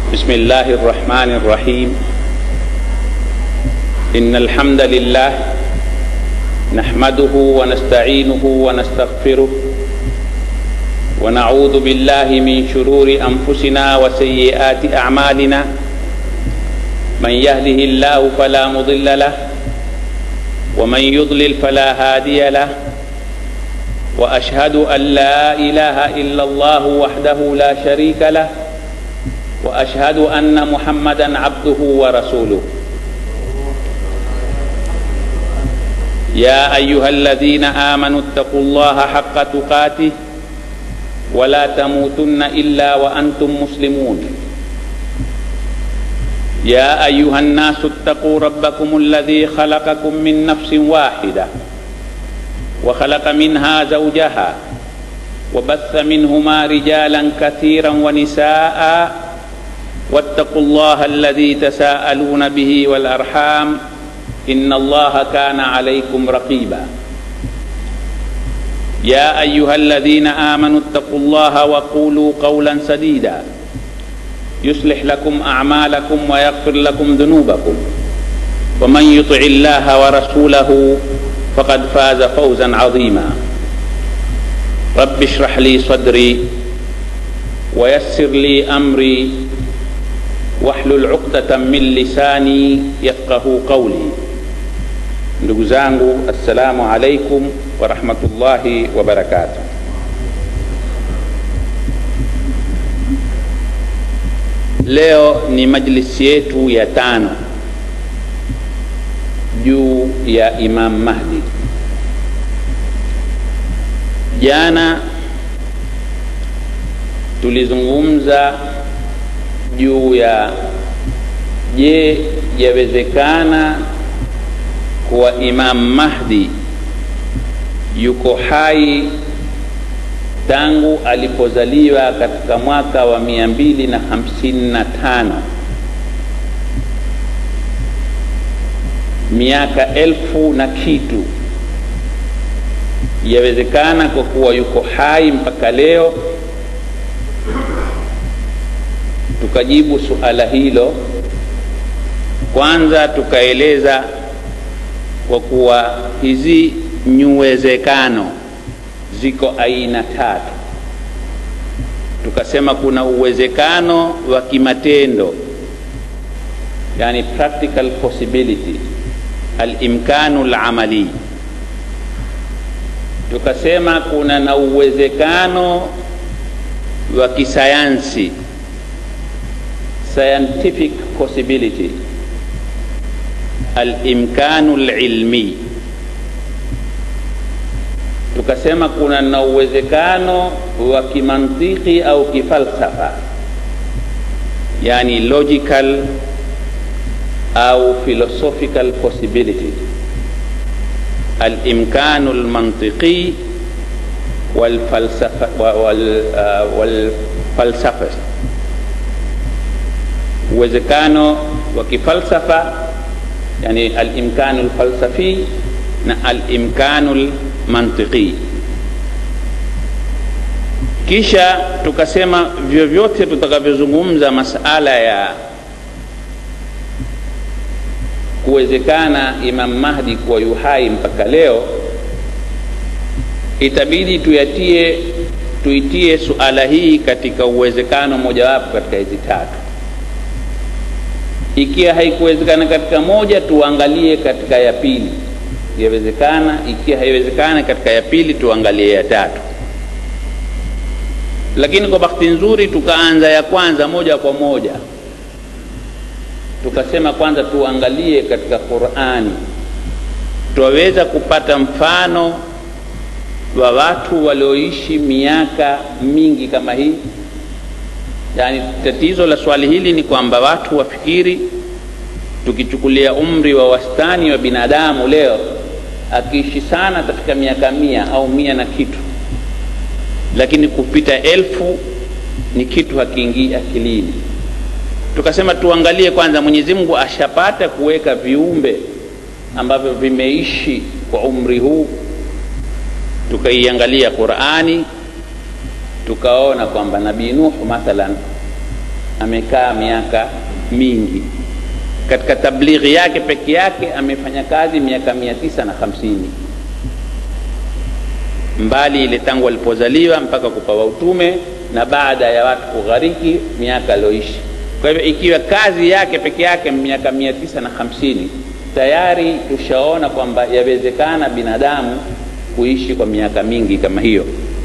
بسم الله الرحمن الرحيم إن الحمد لله نحمده ونستعينه ونستغفره ونعوذ بالله من شرور أنفسنا وسيئات أعمالنا من يهده الله فلا مضل له ومن يضلل فلا هادي له واشهد ان لا اله الا الله وحده لا شريك له واشهد ان محمدا عبده ورسوله يا ايها الذين امنوا اتقوا الله حق تقاته ولا تموتن الا وانتم مسلمون يا ايها الناس اتقوا ربكم الذي خلقكم من نفس واحده وخلق منها زوجها وبث منهما رجالا كثيرا ونساء واتقوا الله الذي تساءلون به والارحام ان الله كان عليكم رقيبا يا ايها الذين امنوا اتقوا الله وقولوا قولا سديدا يصلح لكم اعمالكم ويغفر لكم ذنوبكم ومن يطع الله ورسوله فقد فاز فوزا عظيما رب اشرح لي صدري ويسر لي امري واحلل عقدة من lisani yafqahu qawli. Ndugu zangu, assalamu alaikum warahmatullahi wabarakatuh. Leo ni majlisi yetu ya tano juu ya Imam Mahdi. Jana tulizungumza juu ya je, yawezekana kuwa Imam Mahdi yuko hai tangu alipozaliwa katika mwaka wa mia mbili na hamsini na tano miaka elfu na kitu yawezekana kwa kuwa yuko hai mpaka leo tukajibu suala hilo kwanza tukaeleza kwa kuwa hizi nyuwezekano ziko aina tatu tukasema kuna uwezekano wa kimatendo yani practical possibility alimkanu lamali tukasema kuna na uwezekano wa kisayansi scientific possibility alimkanu lilmi tukasema kuna na uwezekano wa kimantiki au kifalsafa yani logical au philosophical possibility alimkanu lmantiqi walfalsafa wal, uh, walfalsafa uwezekano wa kifalsafa yani alimkanu lfalsafi na alimkanu lmantiqi kisha tukasema vyovyote tutakavyozungumza masala ya kuwezekana Imam Mahdi kuwa yuhai mpaka leo, itabidi tuyatie tuitie suala hii katika uwezekano mojawapo katika hizi tatu. Ikiwa haikuwezekana katika moja, tuangalie katika ya pili, yawezekana. Ikiwa haiwezekana katika ya pili, tuangalie ya tatu. Lakini kwa bahati nzuri tukaanza ya kwanza moja kwa moja tukasema kwanza tuangalie katika Qur'ani, twaweza kupata mfano wa watu walioishi miaka mingi kama hii. Yaani, tatizo la swali hili ni kwamba watu wafikiri, tukichukulia umri wa wastani wa binadamu leo, akiishi sana atafika miaka mia au mia na kitu, lakini kupita elfu ni kitu hakiingii akilini tukasema tuangalie kwanza mwenyezi mungu ashapata kuweka viumbe ambavyo vimeishi kwa umri huu tukaiangalia qurani tukaona kwamba nabii nuhu mathalan amekaa miaka mingi katika tablighi yake peke yake amefanya kazi miaka mia tisa na hamsini mbali ile tangu alipozaliwa mpaka kupawa utume na baada ya watu kughariki miaka alioishi kwa hivyo ikiwa kazi yake peke yake miaka mia tisa na hamsini tayari tushaona kwamba yawezekana binadamu kuishi kwa miaka mingi kama hiyo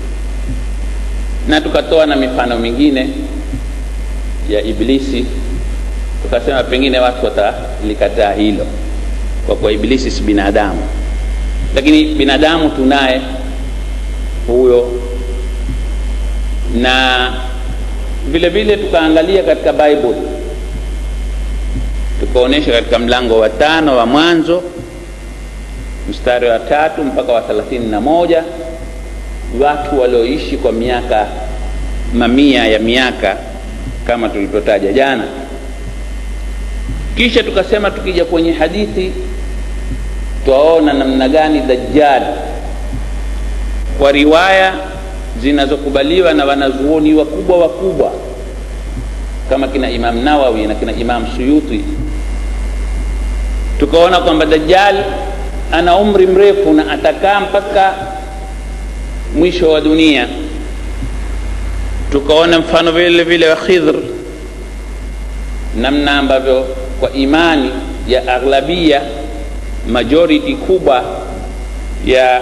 na tukatoa na mifano mingine ya iblisi tukasema pengine watu watalikataa hilo kwa kuwa iblisi si binadamu lakini binadamu tunaye huyo na vile vile tukaangalia katika bible tukaonyesha katika mlango wa tano wa mwanzo mstari wa tatu mpaka wa thelathini na moja watu walioishi kwa miaka mamia ya miaka kama tulivyotaja jana kisha tukasema tukija kwenye hadithi twaona namna gani dajjal kwa riwaya zinazokubaliwa na wanazuoni wakubwa wakubwa kama kina imam nawawi na kina imam suyuti tukaona kwamba dajjal ana umri mrefu na atakaa mpaka mwisho wa dunia tukaona mfano vile vile wa khidhr namna ambavyo kwa imani ya aghlabia majority kubwa ya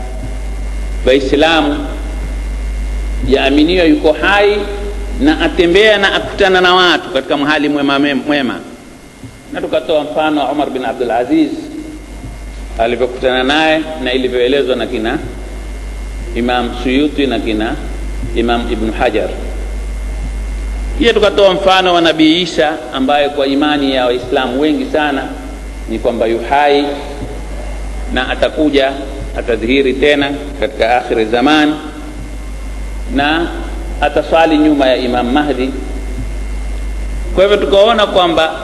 waislamu yaaminiwa yuko hai na atembea na akutana na watu katika mhali mwema mwema na tukatoa mfano wa umar bin abdul aziz alivyokutana naye na ilivyoelezwa na kina imam suyuti na kina imam ibnu hajar pia tukatoa mfano wa nabii isa ambaye kwa imani ya waislamu wengi sana ni kwamba yuhai na atakuja atadhihiri tena katika akhiri zaman na ataswali nyuma ya imam mahdi kwa hivyo tukaona kwamba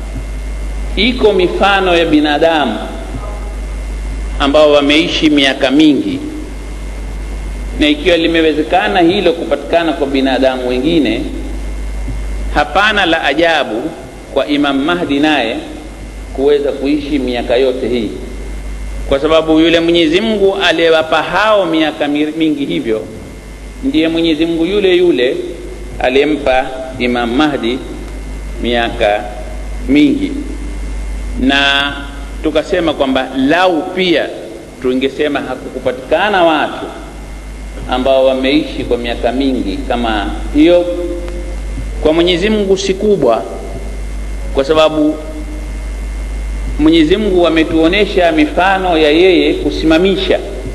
iko mifano ya binadamu ambao wameishi miaka mingi na ikiwa limewezekana hilo kupatikana kwa binadamu wengine hapana la ajabu kwa imam mahdi naye kuweza kuishi miaka yote hii kwa sababu yule mwenyezi mungu aliyewapa hao miaka mingi hivyo ndiye mwenyezi mungu yule yule aliyempa imam mahdi miaka mingi na tukasema kwamba lau pia tungesema hakukupatikana watu ambao wameishi kwa miaka mingi kama hiyo kwa mwenyezi mungu si kubwa kwa sababu mwenyezi mungu ametuonesha mifano ya yeye kusimamisha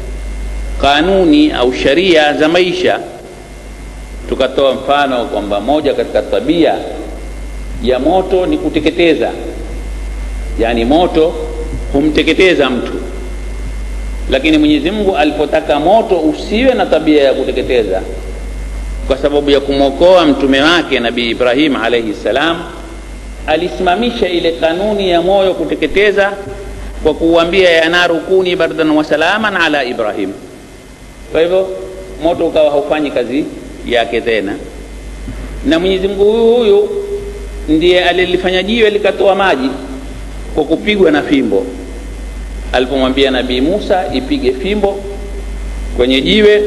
kanuni au sharia za maisha tukatoa mfano kwamba moja katika tabia ya moto ni kuteketeza yaani moto humteketeza mtu lakini mwenyezi mungu alipotaka moto usiwe na tabia ya kuteketeza kwa sababu ya kumwokoa mtume wake nabii ibrahim alaihi ssalam alisimamisha ile kanuni ya moyo kuteketeza kwa kuuambia ya naru kuni bardan wasalaman ala ibrahim kwa hivyo moto ukawa haufanyi kazi yake tena na mwenyezi mungu huyu huyu ndiye alilifanya jiwe likatoa maji kwa kupigwa na fimbo alipomwambia nabii musa ipige fimbo kwenye jiwe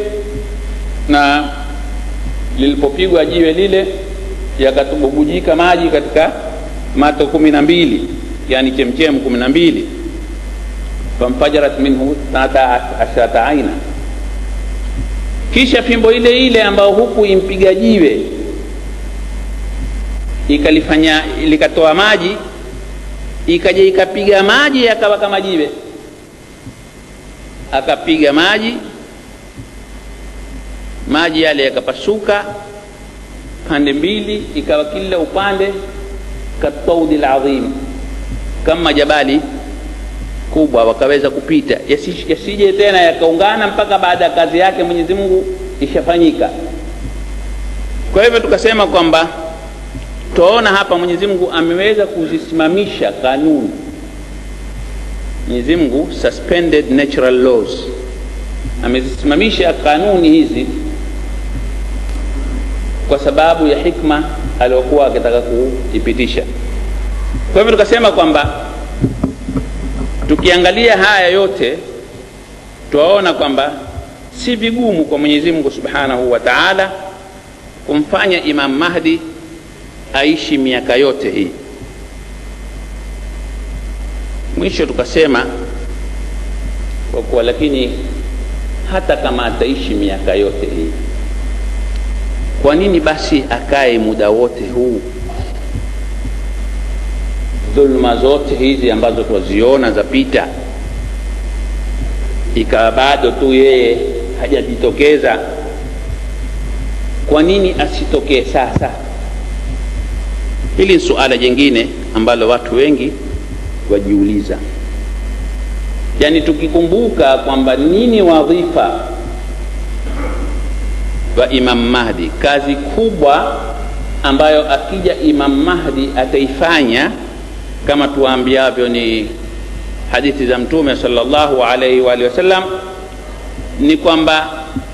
na lilipopigwa jiwe lile yakatububujika maji katika mato kumi na mbili yani chemchem kumi na mbili famfajarat minhu tata ashrata aina kisha fimbo ile ile ambayo huku impiga jiwe ikalifanya likatoa maji ikaja ikapiga maji yakawa kama jiwe akapiga maji maji yale yakapasuka pande mbili ikawa kila upande kataudi ladhim kama jabali kubwa wakaweza kupita yasije yasi tena yakaungana mpaka baada ya kazi yake mwenyezi mungu ishafanyika kwa hivyo tukasema kwamba twaona hapa mwenyezi mungu ameweza kuzisimamisha kanuni mwenyezi mungu suspended natural laws amezisimamisha kanuni hizi kwa sababu ya hikma aliokuwa akitaka kuipitisha. Kwa hivyo tukasema kwamba tukiangalia haya yote twaona kwamba si vigumu kwa Mwenyezi Mungu Subhanahu wa Ta'ala kumfanya Imam Mahdi aishi miaka yote hii. Mwisho tukasema kwa kuwa, lakini hata kama ataishi miaka yote hii, kwa nini basi akae muda wote huu? Dhulma zote hizi ambazo twaziona zapita, ikawa bado tu yeye hajajitokeza. Kwa nini asitokee sasa? Hili ni suala jingine ambalo watu wengi wajiuliza. Yaani, tukikumbuka kwamba nini wadhifa wa Imam Mahdi, kazi kubwa ambayo akija Imam Mahdi ataifanya kama tuambiavyo ni hadithi za Mtume sallallahu alaihi wa alihi wasallam, ni kwamba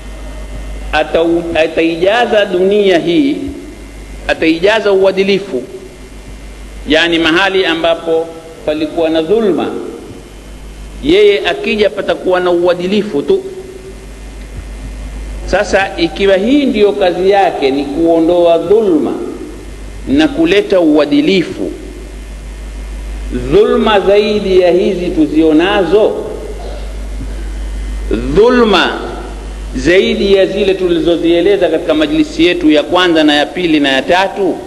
ataijaza dunia hii, ataijaza uadilifu, yaani mahali ambapo palikuwa na dhulma, yeye akija patakuwa na uadilifu tu. Sasa ikiwa hii ndiyo kazi yake, ni kuondoa dhulma na kuleta uadilifu, dhulma zaidi ya hizi tuzionazo, dhulma zaidi ya zile tulizozieleza katika majlisi yetu ya kwanza na ya pili na ya tatu,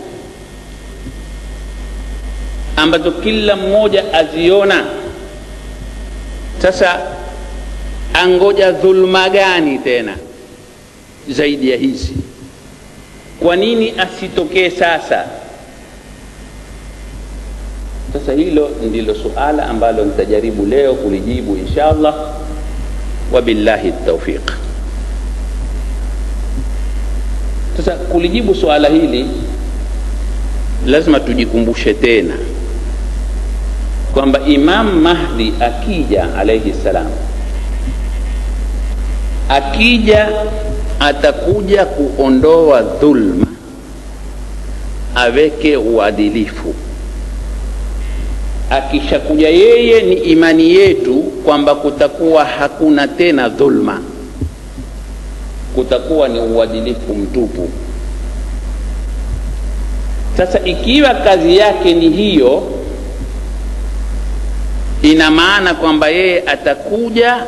ambazo kila mmoja aziona. Sasa angoja dhulma gani tena zaidi ya hizi? Kwa nini asitokee sasa? Sasa hilo ndilo suala ambalo nitajaribu leo kulijibu insha Allah, wabillahi taufiq. Sasa kulijibu suala hili lazima tujikumbushe tena kwamba Imam Mahdi akija alayhi salam, akija atakuja kuondoa dhulma, aweke uadilifu. Akishakuja yeye, ni imani yetu kwamba kutakuwa hakuna tena dhulma kutakuwa ni uadilifu mtupu. Sasa ikiwa kazi yake ni hiyo, ina maana kwamba yeye atakuja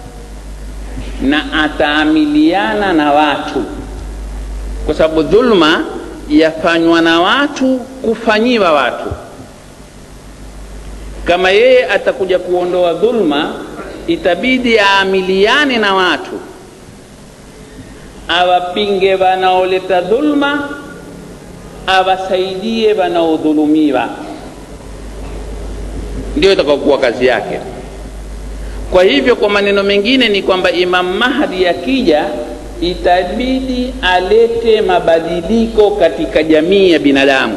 na ataamiliana na watu, kwa sababu dhulma yafanywa na watu kufanyiwa watu. Kama yeye atakuja kuondoa dhulma, itabidi aamiliane na watu awapinge wanaoleta dhulma, awasaidie wanaodhulumiwa. Ndio itakayokuwa kazi yake. Kwa hivyo, kwa maneno mengine ni kwamba Imam Mahdi akija, itabidi alete mabadiliko katika jamii ya binadamu.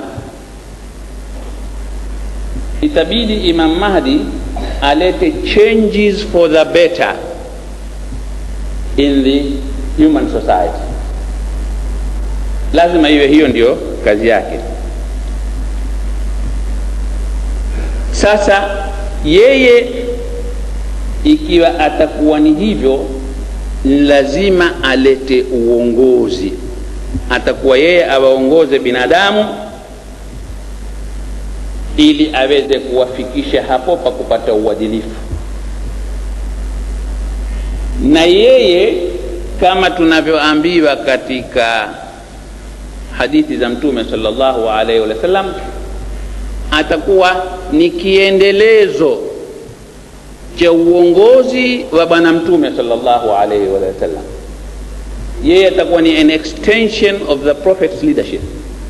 Itabidi Imam Mahdi alete changes for the better in the human society. Lazima iwe hiyo ndio kazi yake. Sasa yeye ikiwa atakuwa ni hivyo, lazima alete uongozi. Atakuwa yeye awaongoze binadamu ili aweze kuwafikisha hapo pa kupata uadilifu, na yeye kama tunavyoambiwa katika hadithi za Mtume sallallahu alaihi wasallam, atakuwa ni kiendelezo cha uongozi wa Bwana Mtume sallallahu alaihi wasallam. Yeye atakuwa ni an extension of the prophet's leadership,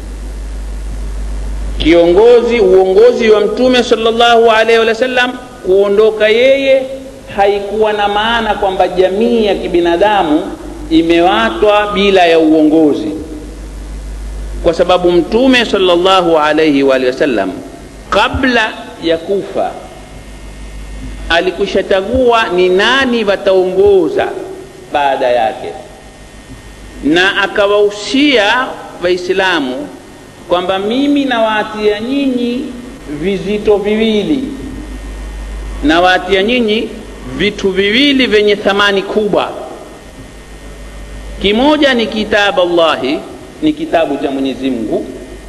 kiongozi uongozi wa Mtume sallallahu alaihi wasallam. Kuondoka yeye haikuwa na maana kwamba jamii ya kibinadamu imewatwa bila ya uongozi, kwa sababu Mtume sallallahu alaihi wa alihi wasallam kabla ya kufa alikwishachagua ni nani wataongoza baada yake, na akawahusia Waislamu kwamba mimi nawaatia nyinyi vizito viwili nawaatia nyinyi vitu viwili vyenye thamani kubwa kimoja ni kitabu allahi ni kitabu cha mwenyezi mungu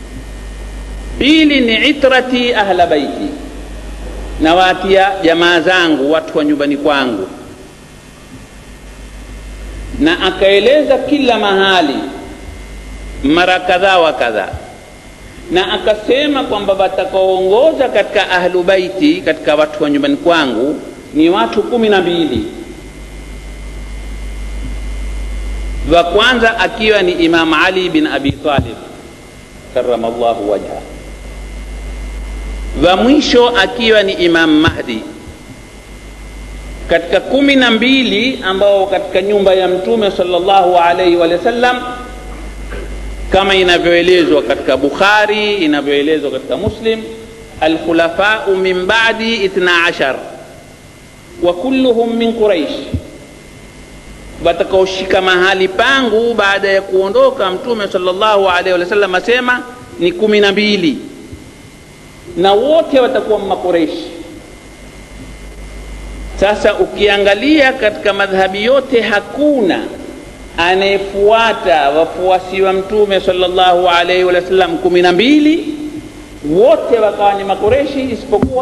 pili ni itrati ahla baiti nawaatia jamaa zangu watu wa nyumbani kwangu na akaeleza kila mahali mara kadhaa wa kadhaa na akasema kwamba watakaoongoza katika ahlu baiti katika watu wa nyumbani kwangu ni watu kumi na mbili wa kwanza akiwa ni imam ali bin abi talib karamallahu wajha wa mwisho akiwa ni imam mahdi katika kumi na mbili ambao katika nyumba ya mtume sallallahu alaihi wa sallam kama inavyoelezwa katika bukhari inavyoelezwa katika muslim alkhulafau min badi ithna ashar wa kulluhum min quraish watakaoshika mahali pangu baada ya kuondoka mtume sallallahu alaihi wa sallam asema ni kumi na mbili na wote watakuwa makureshi sasa ukiangalia katika madhhabi yote hakuna anayefuata wafuasi wa mtume sallallahu alaihi wa sallam kumi na mbili wote wakawa ni makureshi isipokuwa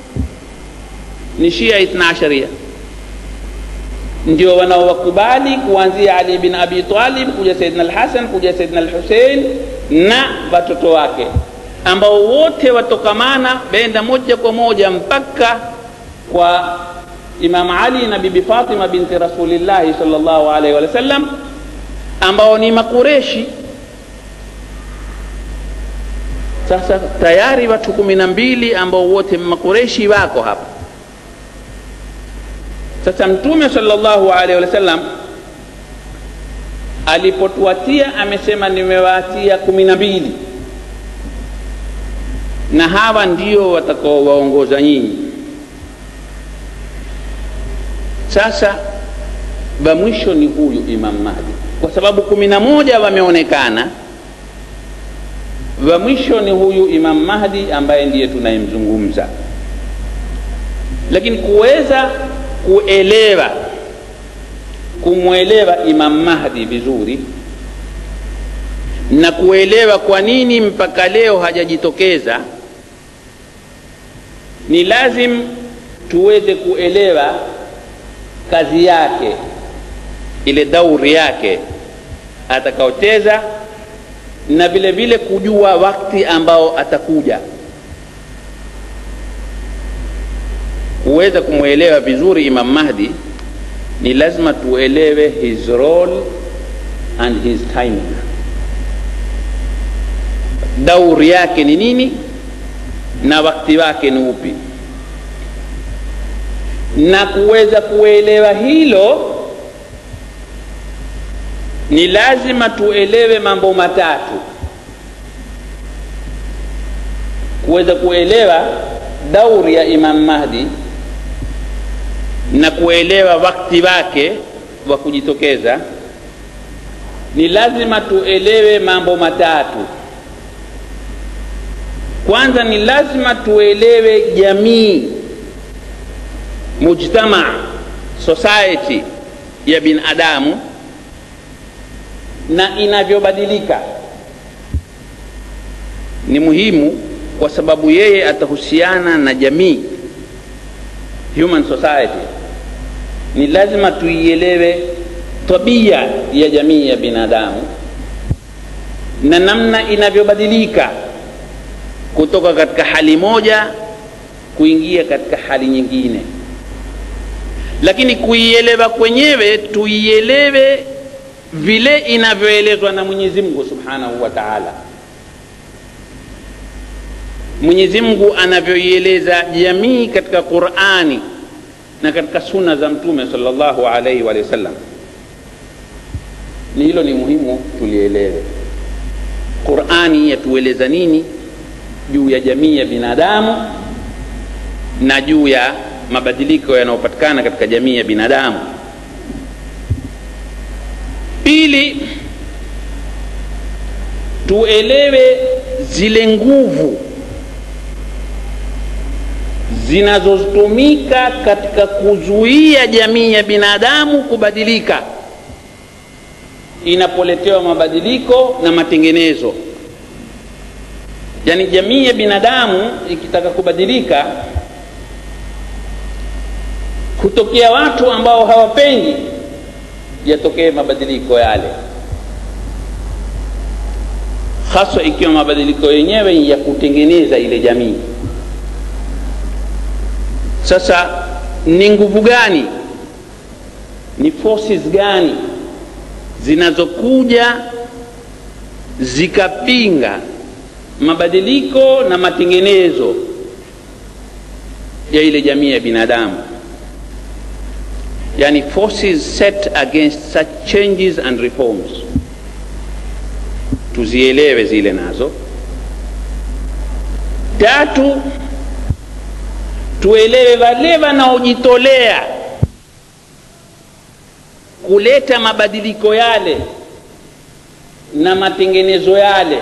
ni shia ithna asharia ndio wanaowakubali kuanzia ali bin abi talib kuja saidna alhasan kuja saidna alhusein na watoto wake ambao wote watokamana benda moja kwa moja mpaka kwa imam ali na bibi fatima binti rasulillahi salllahu alaihi wa sallam ambao ni makureshi sasa tayari watu kumi na mbili ambao wote makureshi wako hapa sasa mtume salllahu alaihi wa sallam alipotuatia amesema nimewaatia kumi na mbili na hawa ndio watakaowaongoza nyinyi sasa wa mwisho ni huyu imam mahdi kwa sababu kumi na moja wameonekana wa mwisho ni huyu imam mahdi ambaye ndiye tunayemzungumza lakini kuweza kuelewa kumwelewa imam mahdi vizuri na kuelewa kwa nini mpaka leo hajajitokeza ni lazim tuweze kuelewa kazi yake ile dauri yake atakaoteza na vile vile kujua wakati ambao atakuja kuweza kumwelewa vizuri imam mahdi ni lazima tuelewe his role and his timing dauri yake ni nini na wakati wake ni upi na kuweza kuelewa hilo ni lazima tuelewe mambo matatu kuweza kuelewa dauri ya imam mahdi na kuelewa wakati wake wa kujitokeza ni lazima tuelewe mambo matatu kwanza ni lazima tuelewe jamii mujtama society ya binadamu na inavyobadilika ni muhimu kwa sababu yeye atahusiana na jamii human society ni lazima tuielewe tabia ya jamii ya binadamu na namna inavyobadilika kutoka katika hali moja kuingia katika hali nyingine lakini kuielewa kwenyewe tuielewe vile inavyoelezwa na mwenyezi mungu subhanahu wa taala mwenyezi mungu anavyoieleza jamii katika qurani na katika suna za mtume salllahu alaihi wa sallam ni hilo ni muhimu tulielewe qurani yatueleza nini juu ya jamii ya binadamu na juu ya mabadiliko yanayopatikana katika jamii ya binadamu pili tuelewe zile nguvu zinazotumika katika kuzuia jamii ya binadamu kubadilika inapoletewa mabadiliko na matengenezo yaani jamii ya binadamu ikitaka kubadilika kutokea watu ambao hawapendi yatokee mabadiliko yale haswa ikiwa mabadiliko yenyewe ya kutengeneza ile jamii sasa ni nguvu gani ni forces gani zinazokuja zikapinga mabadiliko na matengenezo ya ile jamii ya binadamu yani forces set against such changes and reforms tuzielewe zile nazo tatu tuelewe wale wanaojitolea kuleta mabadiliko yale na matengenezo yale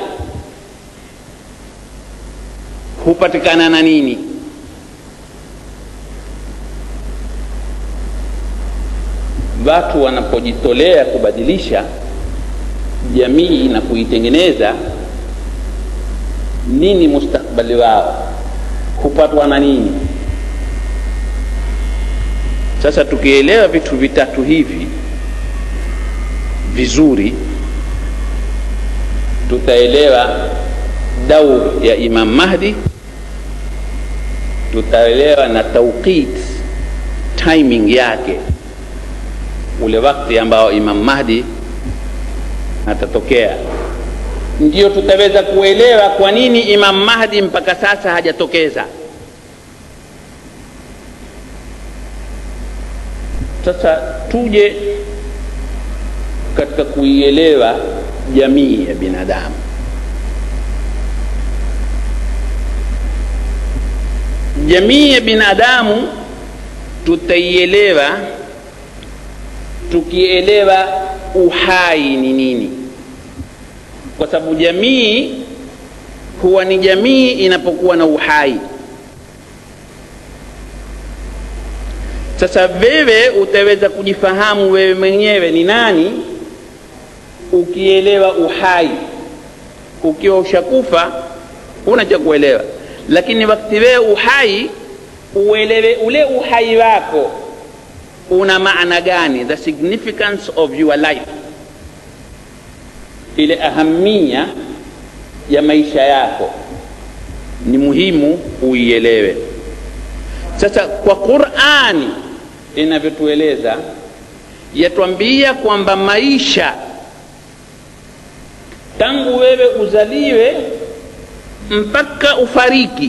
hupatikana na nini watu wanapojitolea kubadilisha jamii na kuitengeneza nini mustakbali wao hupatwa na nini sasa tukielewa vitu vitatu hivi vizuri tutaelewa daur ya imam mahdi tutaelewa na tauqit timing yake ule wakati ambao imam mahdi atatokea ndio tutaweza kuelewa kwa nini imam mahdi mpaka sasa hajatokeza sasa tuje katika kuielewa jamii ya binadamu jamii ya binadamu tutaielewa tukielewa uhai ni nini kwa sababu jamii huwa ni jamii inapokuwa na uhai sasa wewe utaweza kujifahamu wewe mwenyewe ni nani ukielewa uhai ukiwa ushakufa huna cha kuelewa lakini wakati wewe uhai uelewe ule uhai wako una maana gani the significance of your life ile ahamia ya maisha yako ni muhimu uielewe sasa kwa qurani inavyotueleza yatwambia kwamba maisha tangu wewe uzaliwe mpaka ufariki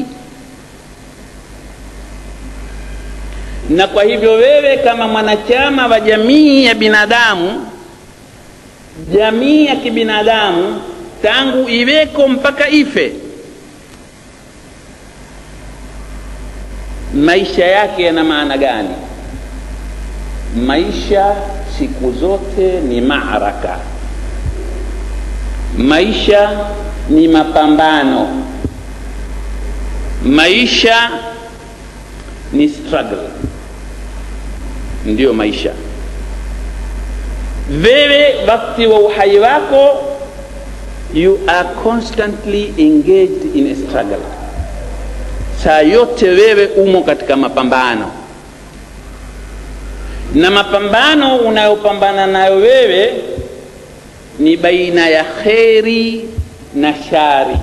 na kwa hivyo wewe kama mwanachama wa jamii ya binadamu jamii ya kibinadamu tangu iweko mpaka ife maisha yake yana maana gani maisha siku zote ni maaraka maisha ni mapambano maisha ni struggle ndiyo maisha wewe wakati wa uhai wako you are constantly engaged in a struggle saa yote wewe umo katika mapambano na mapambano unayopambana nayo wewe ni baina ya kheri na shari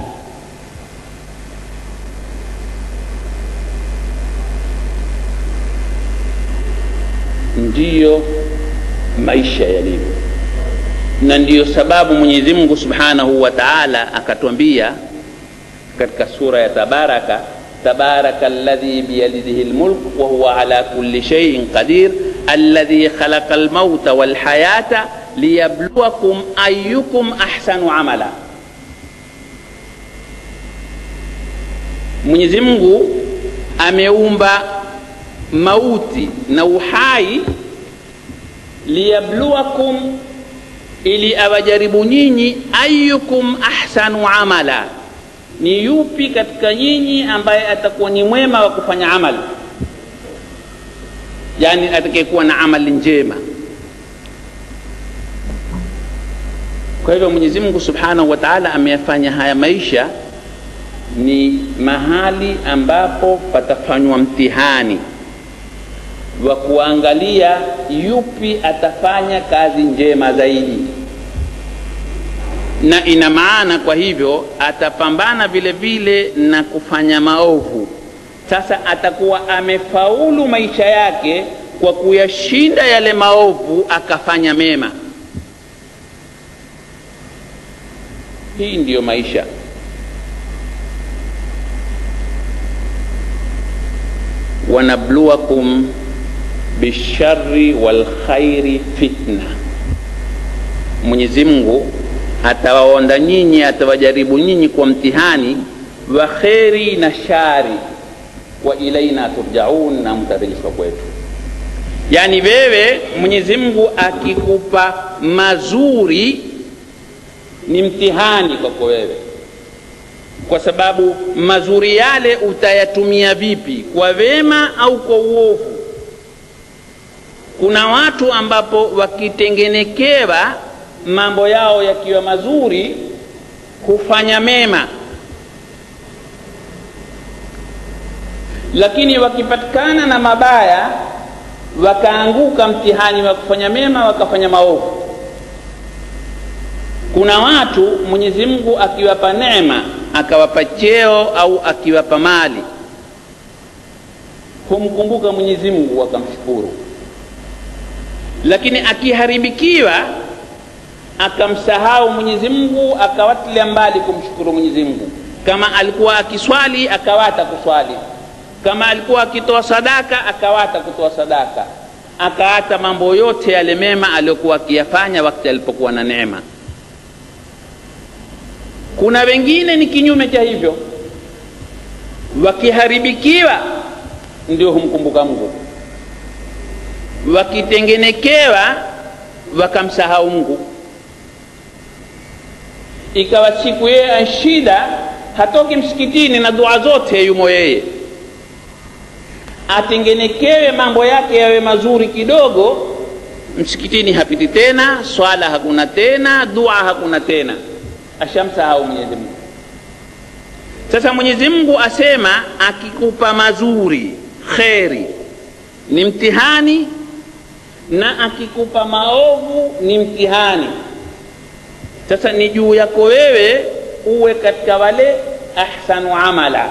ndiyo maisha yalivyo na ndiyo sababu mwenyezi mungu subhanahu wa taala akatwambia katika sura ya tabaraka tabaraka alladhi biyadihi lmulk wahuwa ala kulli shaiin qadir alladhi khalaqa lmauta walhayata liyabluwakum ayukum ahsanu amala mwenyezi mungu ameumba mauti na uhai liyabluwakum ili awajaribu nyinyi ayukum ahsanu amala ni yupi katika nyinyi ambaye atakuwa ni mwema wa kufanya amali yani atakayekuwa na amali njema kwa hivyo mwenyezi mungu subhanahu wa taala ameyafanya haya maisha ni mahali ambapo patafanywa mtihani wa kuangalia yupi atafanya kazi njema zaidi na ina maana kwa hivyo atapambana vile vile na kufanya maovu sasa atakuwa amefaulu maisha yake kwa kuyashinda yale maovu akafanya mema hii ndiyo maisha wanabluwakum bishari walkhairi fitna mwenyezi mungu atawaonda nyinyi atawajaribu nyinyi kwa mtihani wa kheri na shari wa ilaina turjaun na mtarejeshwa kwetu yaani wewe mwenyezi mungu akikupa mazuri ni mtihani kwako wewe kwa sababu mazuri yale utayatumia vipi kwa wema au kwa uovu kuna watu ambapo wakitengenekewa mambo yao yakiwa mazuri hufanya mema lakini wakipatikana na mabaya wakaanguka mtihani wa kufanya mema wakafanya maovu kuna watu mwenyezi mungu akiwapa neema akawapa cheo au akiwapa mali humkumbuka mwenyezi mungu akamshukuru lakini akiharibikiwa akamsahau mwenyezi mungu akawatilia mbali kumshukuru mwenyezi mungu kama alikuwa akiswali akawata kuswali kama alikuwa akitoa sadaka akawata kutoa sadaka akaata mambo yote yale mema aliyokuwa akiyafanya wakati alipokuwa na neema kuna wengine ni kinyume cha hivyo wakiharibikiwa ndio humkumbuka mungu wakitengenekewa wakamsahau mungu ikawa siku yeye anshida hatoki msikitini na dua zote yumo yeye atengenekewe mambo yake yawe mazuri kidogo msikitini hapiti tena swala hakuna tena dua hakuna tena ashamsahau mwenyezi mungu sasa mwenyezi mungu asema akikupa mazuri kheri ni mtihani na akikupa maovu ni mtihani sasa ni juu yako wewe uwe katika wale ahsanu amala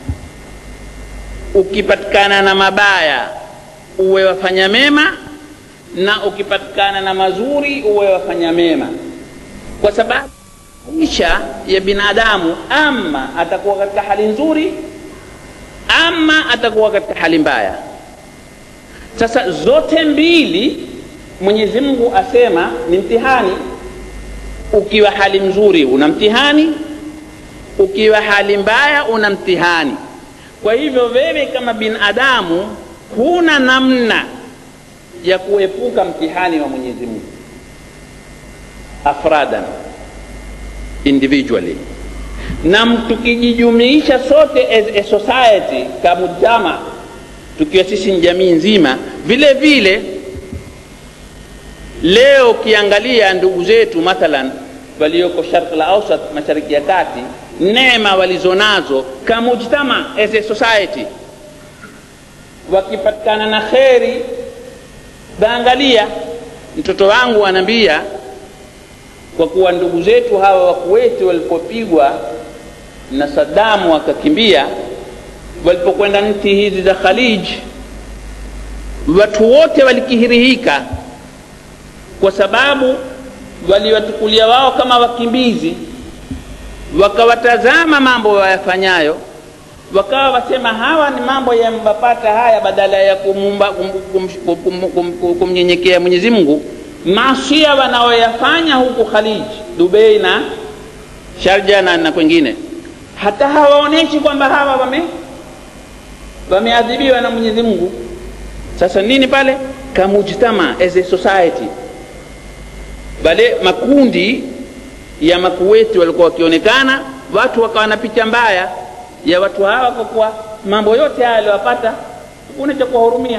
ukipatikana na mabaya uwe wafanya mema na ukipatikana na mazuri uwe wafanya mema kwa sababu maisha ya binadamu ama atakuwa katika hali nzuri ama atakuwa katika hali mbaya sasa zote mbili mwenyezi mungu asema ni mtihani ukiwa hali mzuri una mtihani ukiwa hali mbaya una mtihani kwa hivyo wewe kama binadamu huna namna ya kuepuka mtihani wa mwenyezi mungu afradan individually na tukijijumuisha sote as a society kamujama tukiwa sisi ni jamii nzima vile vile leo ukiangalia ndugu zetu mathalan walioko sharq la ausat mashariki ya kati neema walizonazo kamujtama as a society wakipatikana na kheri baangalia mtoto wangu anaambia kwa kuwa ndugu zetu hawa wakuweti walipopigwa na sadamu wakakimbia walipokwenda nchi hizi za khalij watu wote walikihirihika kwa sababu waliwatukulia wao kama wakimbizi wakawatazama mambo wayafanyayo wakawa wasema hawa ni mambo yambapata haya badala ya kumnyenyekea mwenyezi mungu maasia wanaoyafanya huku khalij dubei na sharja na, na kwengine hata hawaonyeshi kwamba hawa wame wameadhibiwa na mwenyezi mungu sasa nini pale kamujtama as a society wale makundi ya makuweti walikuwa wakionekana watu wakawa na picha mbaya ya watu hawa kwa kuwa mambo yote haya aliwapata kuna cha kuwahurumia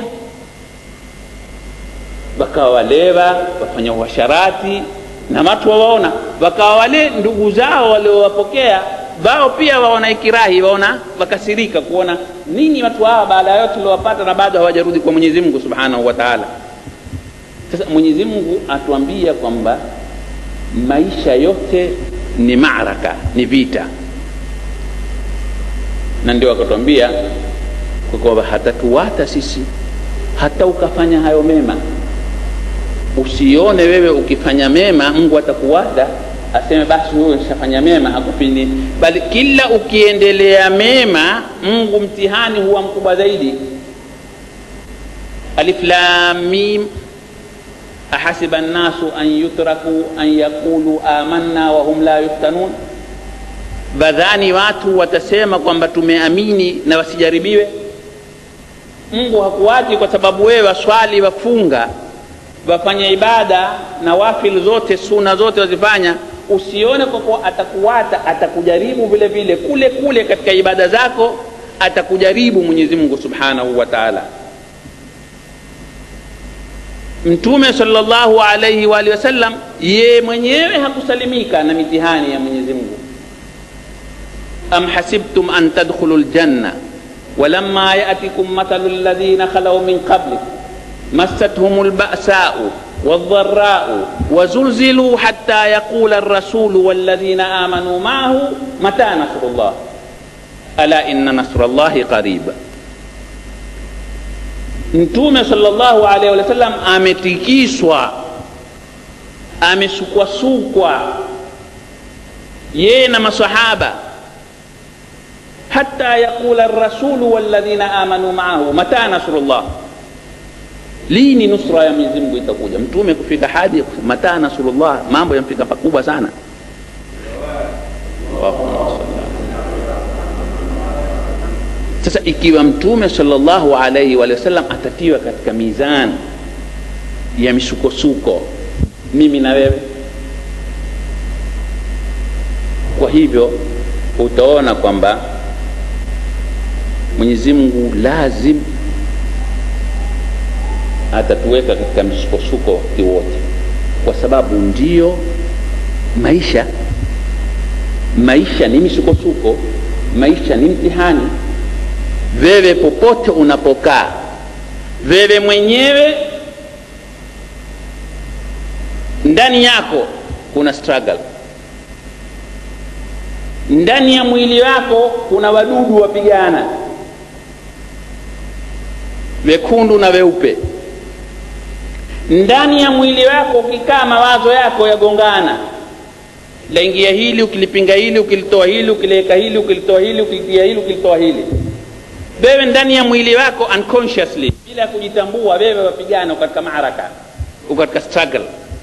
wakawa walewa wafanya uasharati na watu wawaona wakawa wale ndugu zao waliowapokea wao pia waona ikirahi waona wakasirika kuona nini watu hawa baada ya yote waliowapata na bado hawajarudi kwa mwenyezi mungu subhanahu wa taala sasa mwenyezi mungu atuambia kwamba maisha yote ni maraka ni vita na ndio akatuambia kwa kwamba hatatuwata sisi hata ukafanya hayo mema usione wewe ukifanya mema mungu atakuwata aseme basi huyo nishafanya mema hakupini bali kila ukiendelea mema mungu mtihani huwa mkubwa zaidi alif lam mim ahasiba nnasu an yutraku an yaqulu amanna wahum la yuftanun badhani watu watasema kwamba tumeamini na wasijaribiwe mungu hakuwachi kwa sababu wewe waswali wafunga wafanya ibada na wafil zote suna zote wazifanya usione kwa kuwa atakuwata atakujaribu vile vile kule kule katika ibada zako atakujaribu mwenyezi mungu subhanahu wa taala mtume salllahu alaihi waalihi wasallam ye mwenyewe hakusalimika na mitihani ya mwenyezi mungu am hasibtum an tadkhulu ljanna ولما يأتكم مثل الذين خلوا من قبلكم مستهم البأساء والضراء وزلزلوا حتى يقول الرسول والذين آمنوا معه متى نصر الله ألا إن نصر الله قريب mtume salllahu alaihi wasallam ametikiswa amesukwasukwa yeye na masahaba hata yaqula rasulu walladhina amanu maahu mata nasrullah lini nusra ya mwenyezi mungu itakuja mtume kufika hadi mata nasrullah mambo yamfika pakubwa sana sasa ikiwa mtume salllahu alaihi wa sallam atatiwa katika mizani ya misukosuko mimi na wewe kwa hivyo utaona kwamba mwenyezi mungu lazim atatuweka katika misukosuko wakati wote kwa sababu ndiyo maisha maisha ni misukosuko maisha ni mtihani wewe popote unapokaa wewe mwenyewe ndani yako kuna struggle ndani ya mwili wako kuna wadudu wapigana wekundu na weupe ndani ya mwili wako ukikaa mawazo yako yagongana laingia hili ukilipinga hili ukilitoa hili ukiliweka hili ukilitoa hili ukilitia hili ukilitoa hili wewe ndani ya mwili wako unconsciously bila ya kujitambua wewe wapigana katika maharaka uko katika struggle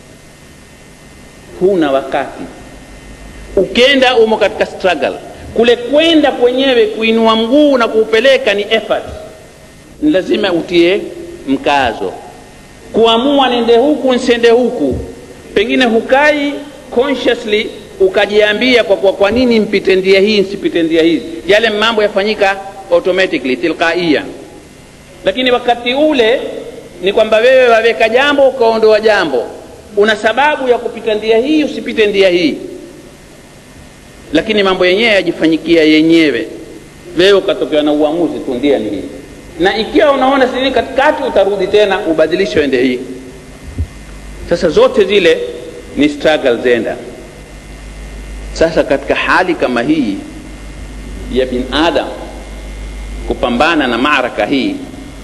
huna wakati ukenda umo katika struggle kule kwenda kwenyewe kuinua mguu na kuupeleka ni effort ni lazima utie mkazo kuamua nende huku nsende huku pengine hukai consciously ukajiambia kwa, kwa, kwa nini mpite ndia hii nsipite ndia hizi yale mambo yafanyika automatically tilqaia lakini wakati ule ni kwamba wewe waweka jambo ukaondoa jambo una sababu ya kupita ndia hii usipite ndia hii lakini mambo yenyewe yajifanyikia yenyewe wewe ukatokewa na uamuzi tu ndia ni hii na ikiwa unaona sini katikati utarudi tena ubadilishe uende hii sasa zote zile ni struggle zenda sasa katika hali kama hii ya binadam kupambana na maraka hii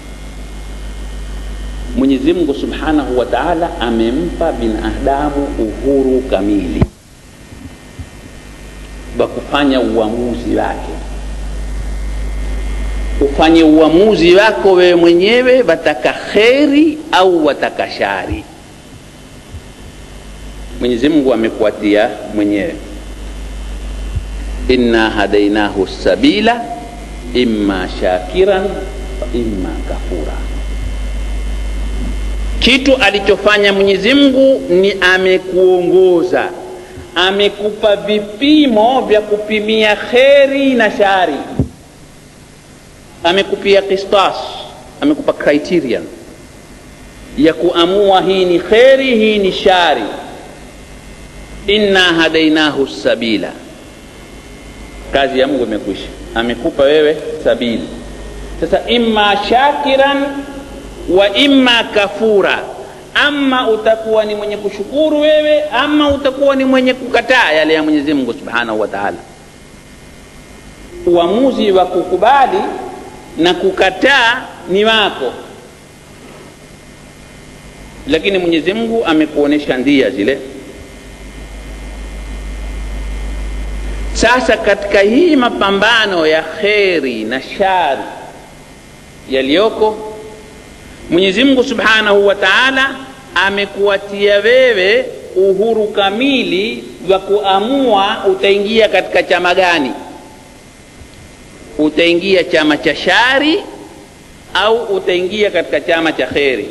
mwenyezi mungu subhanahu wa taala amempa binadamu uhuru kamili wa kufanya uamuzi wake ufanye uamuzi wako wewe mwenyewe wataka kheri au wataka shari mwenyezi mungu amekuatia mwenyewe inna hadainahu sabila imma shakiran wa imma kafura kitu alichofanya mwenyezi mungu ni amekuongoza amekupa vipimo vya kupimia kheri na shari amekupia kistas amekupa criterion ya kuamua hii ni kheri hii ni shari inna hadainahu sabila kazi ya mungu imekwisha amekupa wewe sabili sasa imma shakiran wa imma kafura ama utakuwa ni mwenye kushukuru wewe ama utakuwa ni mwenye kukataa yale ya mwenyezi mungu subhanahu wa taala uamuzi wa kukubali na kukataa ni wako lakini mwenyezi mungu amekuonyesha ndia zile sasa katika hii mapambano ya kheri na shari yaliyoko mwenyezi mungu subhanahu wa taala amekuwatia wewe uhuru kamili wa kuamua utaingia katika chama gani utaingia chama cha shari au utaingia katika chama cha kheri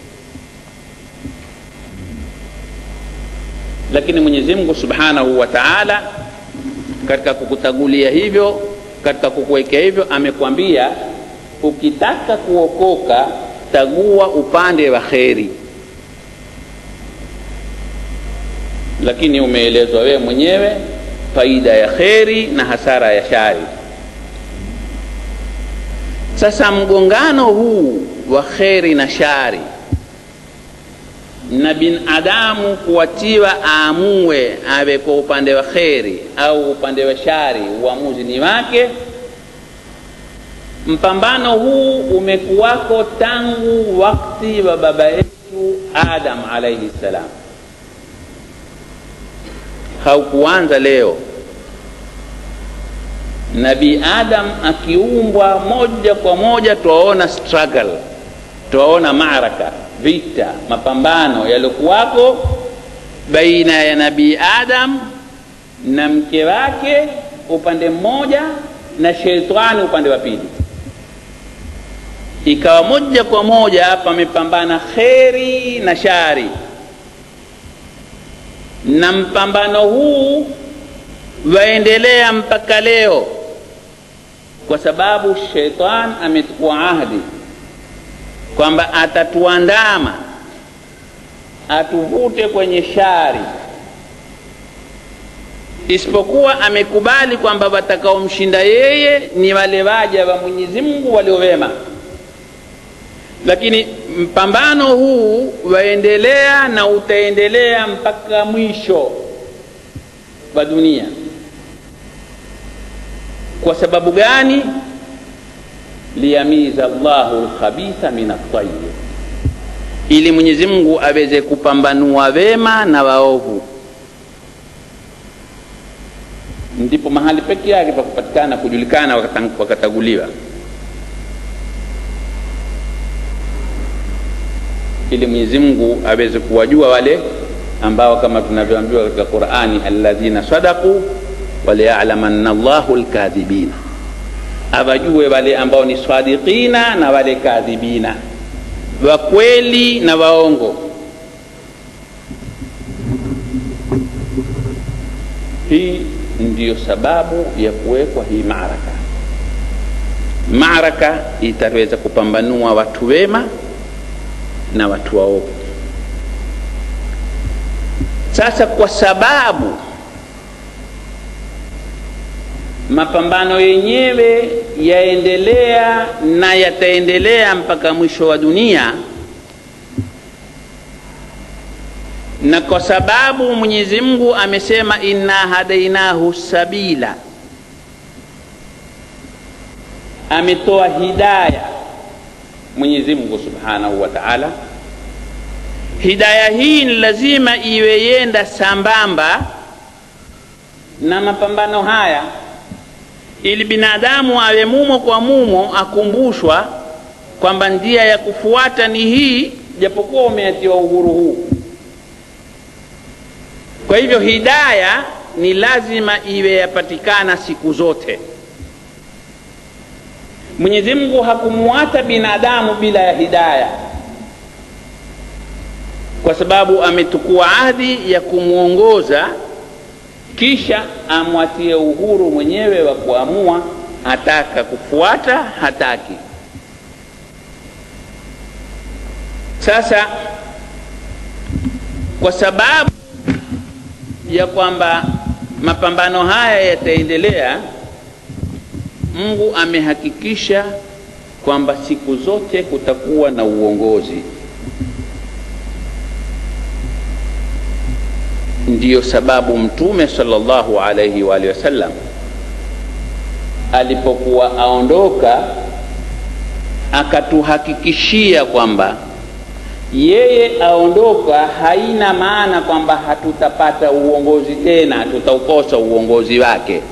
lakini mwenyezi mungu subhanahu wa taala katika kukutagulia hivyo katika kukuwekea hivyo amekwambia ukitaka kuokoka tagua upande wa kheri lakini umeelezwa wewe mwenyewe faida ya kheri na hasara ya shari sasa mgongano huu wa kheri na shari na binadamu kuwatiwa aamue awe kwa upande wa kheri au upande wa shari uamuzi ni wake mpambano huu umekuwako tangu wakti wa baba yetu adam alaihi ssalam haukuanza leo nabii adam akiumbwa moja kwa moja twaona struggle twaona maraka vita mapambano yaliokuwako baina ya nabii adam na mke wake upande mmoja na sheitani upande wa pili ikawa moja kwa moja pamepambana kheri na shari na mpambano huu waendelea mpaka leo kwa sababu sheitan amechukua ahdi kwamba atatuandama atuvute kwenye shari isipokuwa amekubali kwamba watakaomshinda yeye ni wale waja wa mwenyezi mungu waliowema lakini mpambano huu waendelea na utaendelea mpaka mwisho wa dunia kwa sababu gani liyamiza llahu lkhabitha min altayib ili mwenyezi mungu aweze kupambanua wema na waovu ndipo mahali peke yake pa kupatikana kujulikana wakataguliwa ili mwenyezi mungu aweze kuwajua wale ambao kama tunavyoambiwa katika qurani alladhina sadaku waliyalamanna llahu lkadhibina awajue wale ambao ni sadiqina na wale kadhibina wakweli na waongo hii ndiyo sababu ya kuwekwa hii maraka maraka itaweza kupambanua watu wema na watu waovu sasa kwa sababu mapambano yenyewe yaendelea na yataendelea mpaka mwisho wa dunia na kwa sababu mwenyezi mungu amesema inna hadainahu sabila ametoa hidaya mwenyezi mungu subhanahu wa taala hidaya hii ni lazima iwe yenda sambamba na mapambano haya ili binadamu awe mumo kwa mumo akumbushwa kwamba njia ya kufuata ni hii japokuwa umeatiwa uhuru huu kwa hivyo hidaya ni lazima iwe yapatikana siku zote mwenyezi mungu hakumuata binadamu bila ya hidaya kwa sababu ametukua ahdi ya kumwongoza kisha amwatie uhuru mwenyewe wa kuamua ataka kufuata hataki sasa kwa sababu ya kwamba mapambano haya yataendelea mungu amehakikisha kwamba siku zote kutakuwa na uongozi ndiyo sababu mtume sallallahu alaihi wa alihi wasallam alipokuwa aondoka akatuhakikishia kwamba yeye aondoka haina maana kwamba hatutapata uongozi tena tutaukosa uongozi wake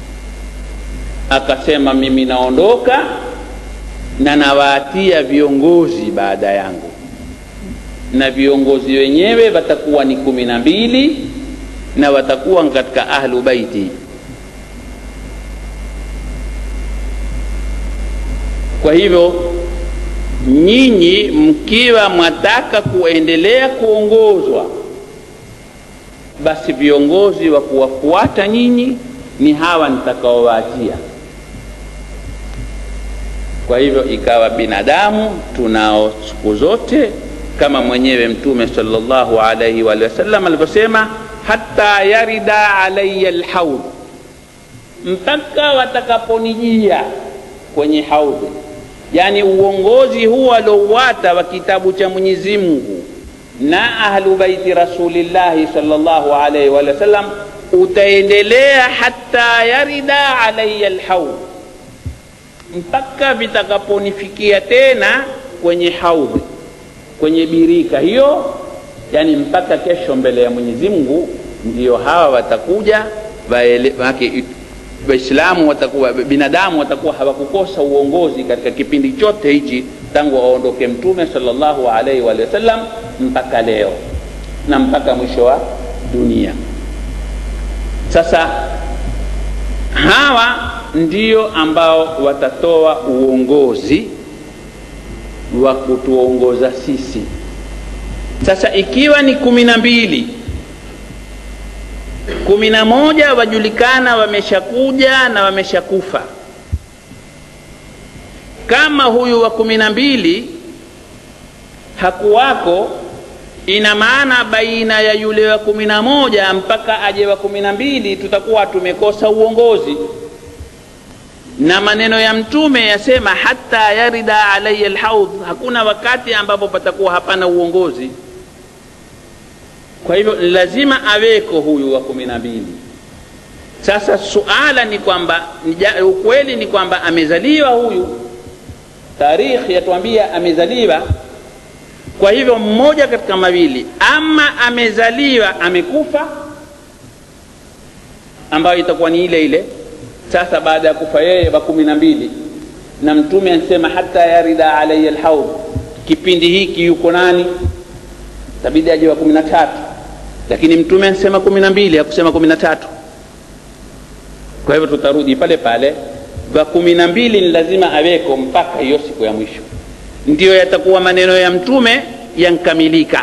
akasema mimi naondoka na nawaatia viongozi baada yangu na viongozi wenyewe watakuwa ni kumi na mbili na watakuwa katika ahlu baiti kwa hivyo nyinyi mkiwa mwataka kuendelea kuongozwa basi viongozi wa kuwafuata nyinyi ni hawa nitakaowaachia kwa hivyo ikawa binadamu tunao siku zote kama mwenyewe mtume sallallahu alaihi wa sallam alivyosema hata yarida alaya lhaud mpaka watakaponijia kwenye haudhi yani uongozi huu aliouwata wa kitabu cha mwenyezi mungu na ahlu baiti rasulillahi sallallahu alaihi wa sallam utaendelea hata yarida alaya lhaud mpaka vitakaponifikia tena kwenye haudhi kwenye birika hiyo yani mpaka kesho mbele ya mwenyezi mungu ndio hawa watakuja waislamu watakuwa binadamu watakuwa hawakukosa uongozi katika kipindi chote hichi tangu aondoke mtume salllahu alaihi wa sallam mpaka leo na mpaka mwisho wa dunia sasa hawa ndio ambao watatoa uongozi wa kutuongoza sisi sasa ikiwa ni kumi na mbili kumi na moja wajulikana wameshakuja na wameshakufa kama huyu wa kumi na mbili hakuwako ina maana baina ya yule wa kumi na moja mpaka aje wa kumi na mbili tutakuwa tumekosa uongozi na maneno ya mtume yasema hata yarida alaya lhaudh hakuna wakati ambapo patakuwa hapana uongozi kwa hivyo lazima aweko huyu wa kumi na mbili sasa suala ni kwamba ukweli ni kwamba amezaliwa huyu tarikhi yatuambia amezaliwa kwa hivyo mmoja katika mawili ama amezaliwa amekufa ambayo itakuwa ni ile ile sasa baada ya kufa yeye wa kumi na mbili na mtume anasema hata yarida alaya lhaud kipindi hiki yuko nani tabidi aje wa kumi na tatu lakini mtume anasema kumi na mbili hakusema kumi na tatu kwa hivyo tutarudi pale pale wa kumi na mbili ni lazima aweko mpaka hiyo siku ya mwisho ndiyo yatakuwa maneno ya mtume yankamilika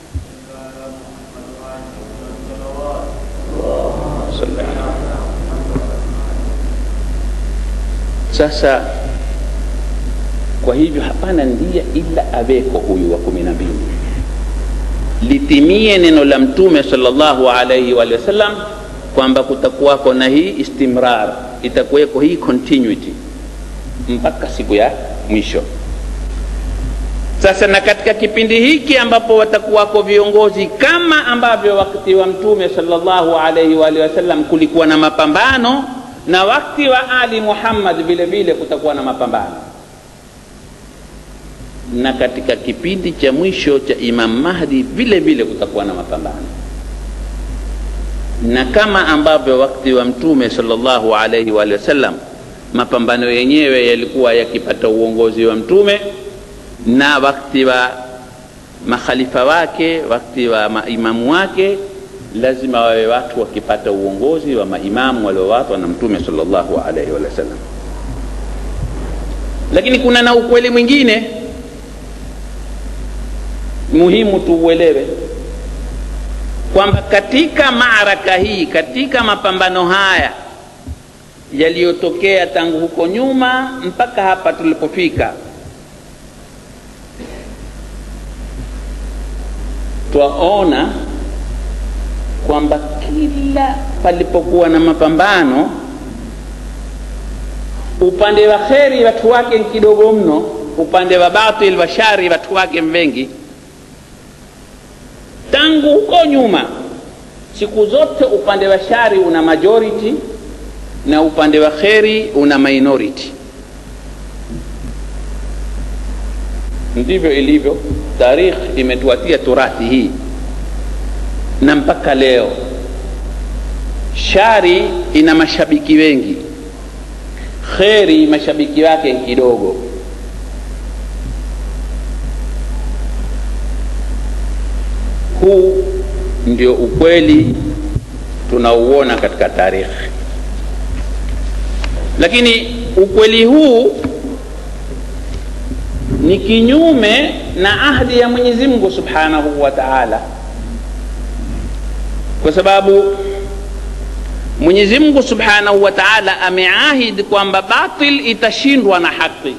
sasa kwa hivyo hapana ndia ila aweko huyu wa kumi na mbili litimie neno la mtume salllahu alaihi wa sallam kwamba kutakuwako na hii istimrar itakuweko hii continuity mpaka siku ya mwisho sasa na katika kipindi hiki ambapo watakuwako viongozi kama ambavyo wakati wa mtume salllahu alaihi wa sallam kulikuwa na mapambano na wakati wa ali muhammad vile vile kutakuwa na mapambano na katika kipindi cha mwisho cha imam mahdi vile vile kutakuwa na mapambano na kama ambavyo wakati wa mtume salllahu alaihi wa sallam mapambano yenyewe yalikuwa yakipata uongozi wa mtume na wakati wa makhalifa wake wakati wa maimamu wake lazima wawe watu wakipata uongozi wa maimamu waliowatwa na mtume salllahu alaihi wa sallam lakini kuna na ukweli mwingine muhimu tuuelewe kwamba katika maaraka hii katika mapambano haya yaliyotokea tangu huko nyuma mpaka hapa tulipofika twaona kwamba kila palipokuwa na mapambano upande wa kheri watu wake ni kidogo mno upande wa batil wa shari watu wake mwengi tangu huko nyuma siku zote upande wa shari una majority na upande wa kheri una minority ndivyo ilivyo tarikh imetuatia turathi hii na mpaka leo shari ina mashabiki wengi kheri mashabiki wake kidogo huu ndio ukweli tunauona katika tarikhi lakini ukweli huu ni kinyume na ahdi ya mwenyezi mungu subhanahu wa taala kwa sababu mwenyezi mungu subhanahu wa taala ameahidi kwamba batil itashindwa na haki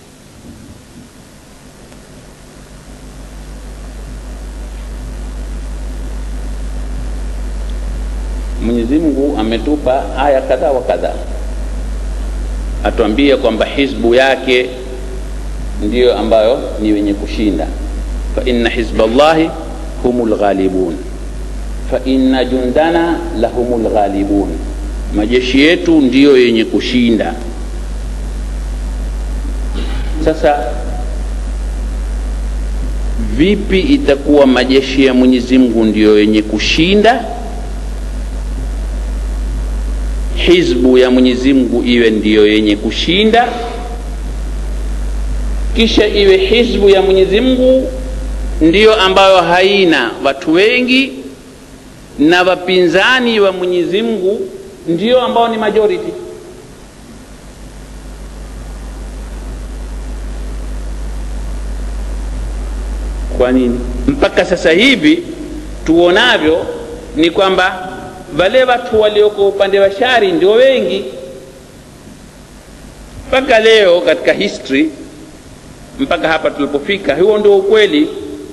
mwenyezi mungu ametupa aya kadhaa wa kadhaa atuambia kwamba hizbu yake ndiyo ambayo ni wenye kushinda fa inna hizballahi humu lghalibun fa inna jundana lahumu lghalibun majeshi yetu ndiyo yenye kushinda sasa vipi itakuwa majeshi ya mwenyezi mungu ndiyo yenye kushinda hizbu ya mwenyezi mungu iwe ndiyo yenye kushinda kisha iwe hizbu ya mwenyezi mungu ndiyo ambayo haina watu wengi na wapinzani wa mwenyezi mungu ndio ambao ni majority kwa nini mpaka sasa hivi tuonavyo ni kwamba wale watu walioko upande wa shari ndio wengi mpaka leo katika history mpaka hapa tulipofika huo ndio ukweli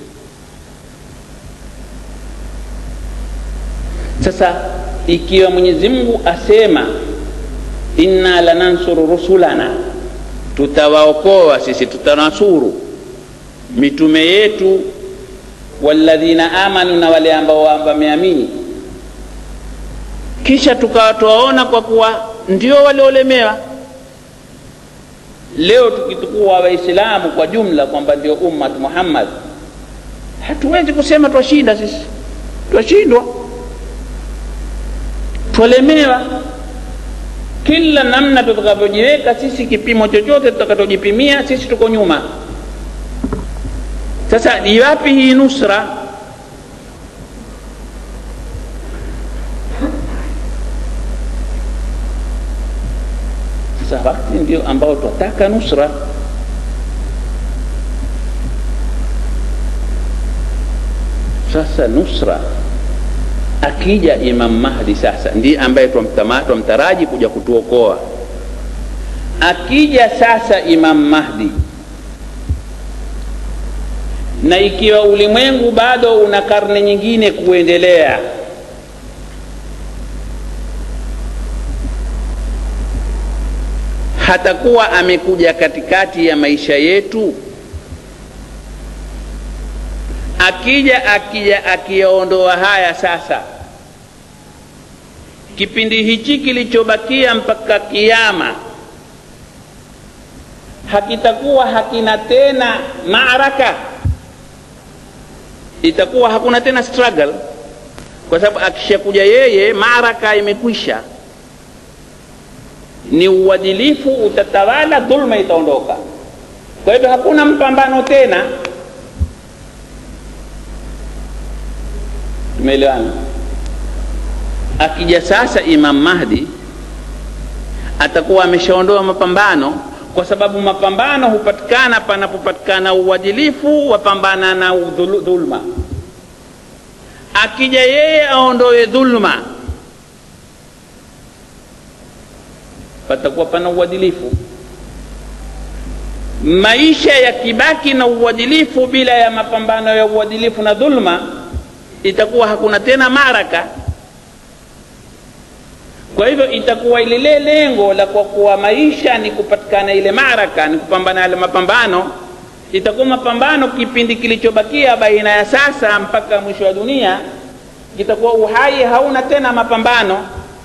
sasa ikiwa mwenyezi mungu asema inna lanansuru rusulana tutawaokoa sisi tutanasuru mitume yetu walladhina amanu na wale ambao wameamini kisha tukawa twaona kwa kuwa ndio waliolemewa leo tukitukua waislamu kwa jumla kwamba ndio ummat muhammad hatuwezi kusema twashinda sisi twashindwa twalemewa kila namna tutakavyojiweka sisi kipimo chochote tutakachojipimia sisi tuko nyuma sasa iwapi hii nusra sasa wakati ndio ambao twataka nusra sasa nusra akija imam mahdi sasa ndiye ambaye twamtaraji kuja kutuokoa akija sasa imam mahdi na ikiwa ulimwengu bado una karne nyingine kuendelea hatakuwa amekuja katikati ya maisha yetu akija akija akiyaondoa haya sasa kipindi hichi kilichobakia mpaka kiama hakitakuwa hakina tena maaraka itakuwa hakuna tena struggle kwa sababu akishakuja yeye maaraka imekwisha ni uadilifu utatawala dhulma itaondoka kwa hivyo hakuna mpambano tena tumeelewana akija sasa imam mahdi atakuwa ameshaondoa mapambano kwa sababu mapambano hupatikana panapopatikana uadilifu wapambana na dhulma akija yeye aondoe dhulma patakuwa pana uadilifu maisha yakibaki na uadilifu bila ya mapambano ya uadilifu na dhulma itakuwa hakuna tena maraka kwa hivyo itakuwa lile lengo la kwa kuwa maisha ni kupatikana ile maraka ni kupambana yale mapambano itakuwa mapambano kipindi kilichobakia baina ya sasa mpaka mwisho wa dunia kitakuwa uhai hauna tena mapambano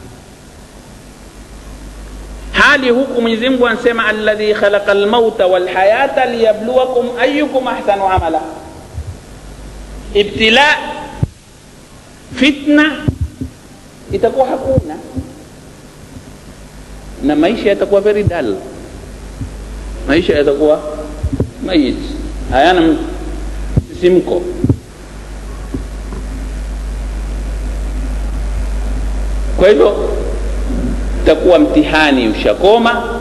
hali huku mwenyezi mungu anasema alladhi khalaqa lmauta walhayata liyabluwakum ayukum ahsanu amala ibtila fitna itakuwa hakuna na maisha yatakuwa very dull maisha yatakuwa mayit hayana msisimko kwa hivyo itakuwa mtihani ushakoma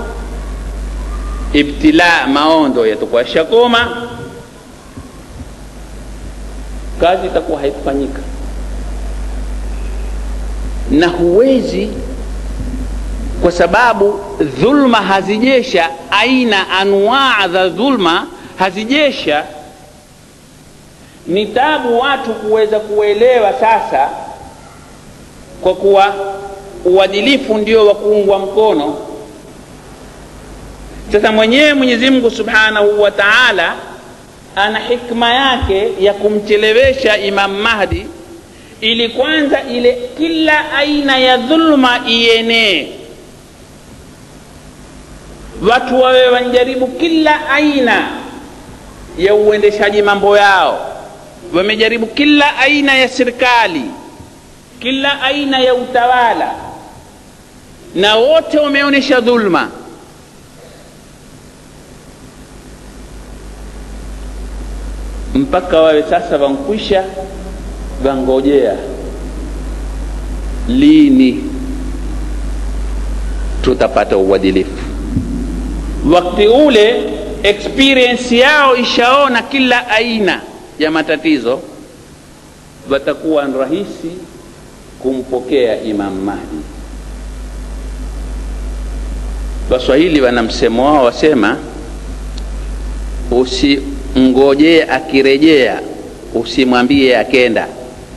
ibtila maondo yatakuwa shakoma kazi itakuwa haikufanyika na huwezi kwa sababu dhulma hazijesha aina anwaa za dhulma hazijesha ni tabu watu kuweza kuelewa sasa kwa kuwa uadilifu ndio wa kuungwa mkono sasa mwenyewe mwenyezi mungu subhanahu wa taala ana hikma yake ya kumchelewesha imam mahdi ili kwanza ile kila aina ya dhulma ienee watu wawe wanjaribu kila aina ya uendeshaji mambo yao wamejaribu kila aina ya serikali kila aina ya utawala na wote wameonyesha dhulma mpaka wawe sasa wankwisha wangojea lini tutapata uadilifu wakati ule experience yao ishaona kila aina ya matatizo watakuwa ni rahisi kumpokea imam mahdi waswahili wana msemo wao wasema usimngojee akirejea usimwambie akenda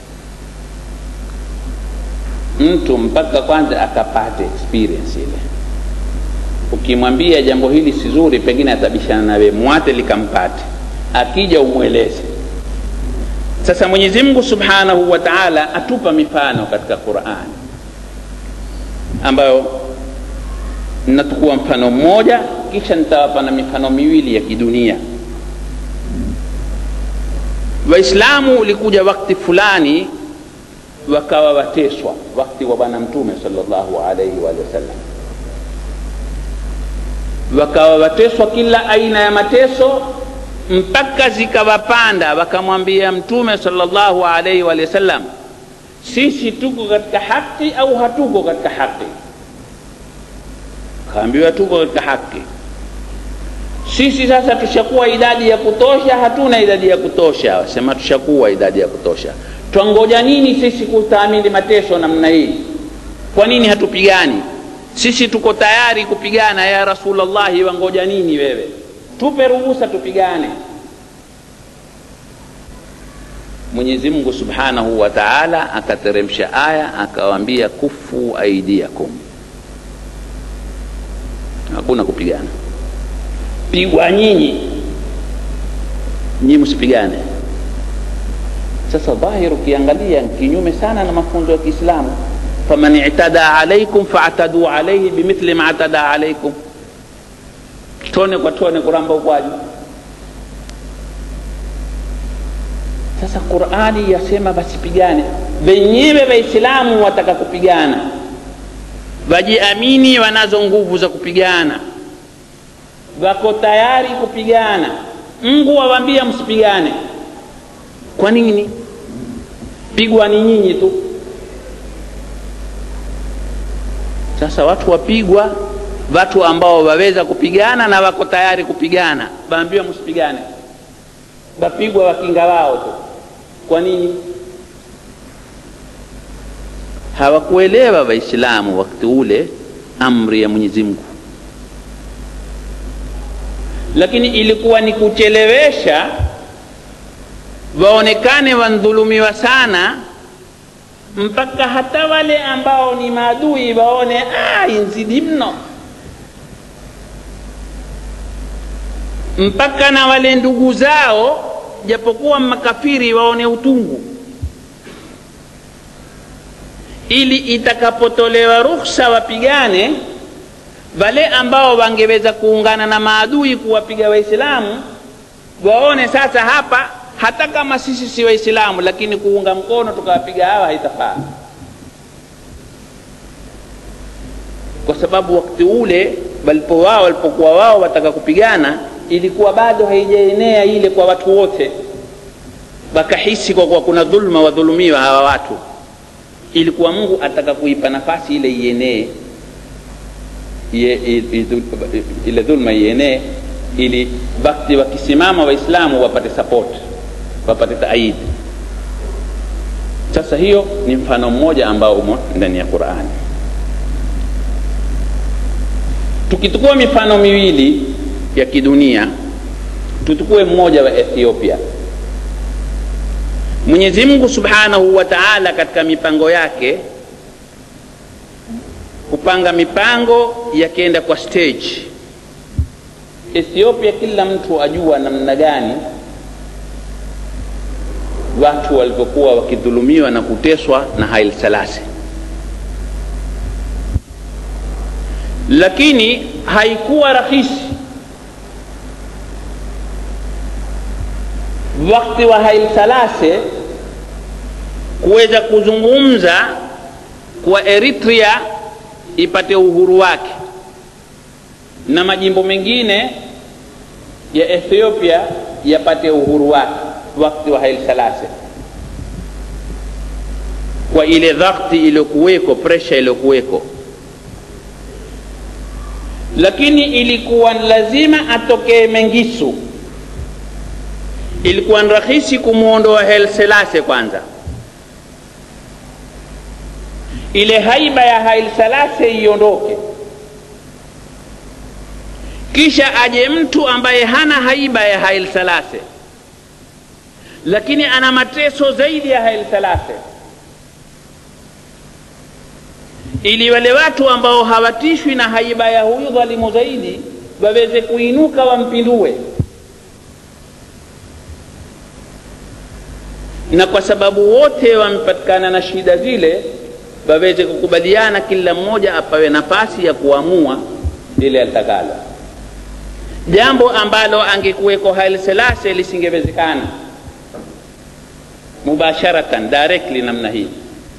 mtu mpaka kwanza akapate experience ile ukimwambia jambo hili si zuri pengine atabishana nawe mwate likampate akija umweleze sasa mwenyezi mungu subhanahu wa taala atupa mifano katika qurani ambayo natukua mfano mmoja kisha nitawapa na mifano miwili ya kidunia waislamu ulikuja wakti fulani wakawa wateswa wakti wa bwana mtume salllahu alaihi waalihi wasallam wakawa wateswa kila aina ya mateso mpaka zikawapanda wakamwambia mtume salllahu alaihi waalihi wasallam sisi tuko katika haki au hatuko katika haki kaambiwa tuko katika haki sisi sasa tushakuwa idadi ya kutosha hatuna idadi ya kutosha wasema tushakuwa idadi ya kutosha twangoja nini sisi kutaamili mateso namna hii kwa nini hatupigani sisi tuko tayari kupigana ya rasulllahi wangoja nini wewe tupe ruhusa tupigane mwenyezi mungu subhanahu wa taala akateremsha aya akawaambia kufu aidiakum hakuna kupigana pigwa nyinyi nyinyi msipigane sasa dhahir ukiangalia kinyume sana na mafunzo ya kiislamu faman itada alaikum faataduu alaihi bimithli ma atada alaikum tone kwa tone kuramba ukwaji sasa qurani yasema basipigane wenyewe waislamu wataka kupigana wajiamini wanazo nguvu za kupigana wako tayari kupigana mungu wawambia msipigane kwa nini pigwa ni nyinyi tu sasa watu wapigwa watu ambao waweza kupigana na wako tayari kupigana waambiwa msipigane wapigwa wakinga wao tu kwa nini hawakuelewa waislamu wakati ule amri ya mwenyezi mungu lakini ilikuwa ni kuchelewesha waonekane wandhulumiwa sana mpaka hata wale ambao ni maadui waone ah, inzidi mno mpaka na wale ndugu zao japokuwa makafiri waone utungu ili itakapotolewa ruhusa wapigane wale ambao wangeweza kuungana na maadui kuwapiga waislamu waone sasa hapa hata kama sisi si waislamu lakini kuunga mkono tukawapiga hawa haitafaa kwa sababu wakati ule walipo wao walipokuwa wao wataka kupigana ilikuwa bado haijaenea ile kwa watu wote wakahisi kwa kuwa kuna dhulma wadhulumiwa hawa watu ilikuwa mungu ataka kuipa nafasi ile ienee ile dhulma ienee ili wakati wakisimama waislamu wapate support wapate taidi sasa hiyo ni mfano mmoja ambao umo ndani ya qurani tukichukua mifano miwili ya kidunia tuchukue mmoja wa ethiopia mwenyezi mungu subhanahu wa taala katika mipango yake kupanga mipango yakienda kwa stage ethiopia kila mtu ajua namna gani watu walivyokuwa wakidhulumiwa na kuteswa na hail salasi lakini haikuwa rahisi wakati wa hail salase kuweza kuzungumza kwa eritrea ipate uhuru wake na majimbo mengine ya ethiopia yapate uhuru wake wakati wa hail salase kwa ile dhakti iliyokuweko presha iliyokuweko lakini ilikuwa lazima atokee mengisu ilikuwa ni rahisi kumwondoa Haile Selassie kwanza ile haiba ya Haile Selassie iondoke kisha aje mtu ambaye hana haiba ya Haile Selassie lakini ana mateso zaidi ya Haile Selassie ili wale watu ambao hawatishwi na haiba ya huyu dhalimu zaidi waweze kuinuka wampindue na kwa sababu wote wamepatikana na shida zile waweze kukubaliana kila mmoja apawe nafasi ya kuamua lile atakalo jambo ambalo angekuweko Haile Selassie lisingewezekana mubasharatan directly namna hii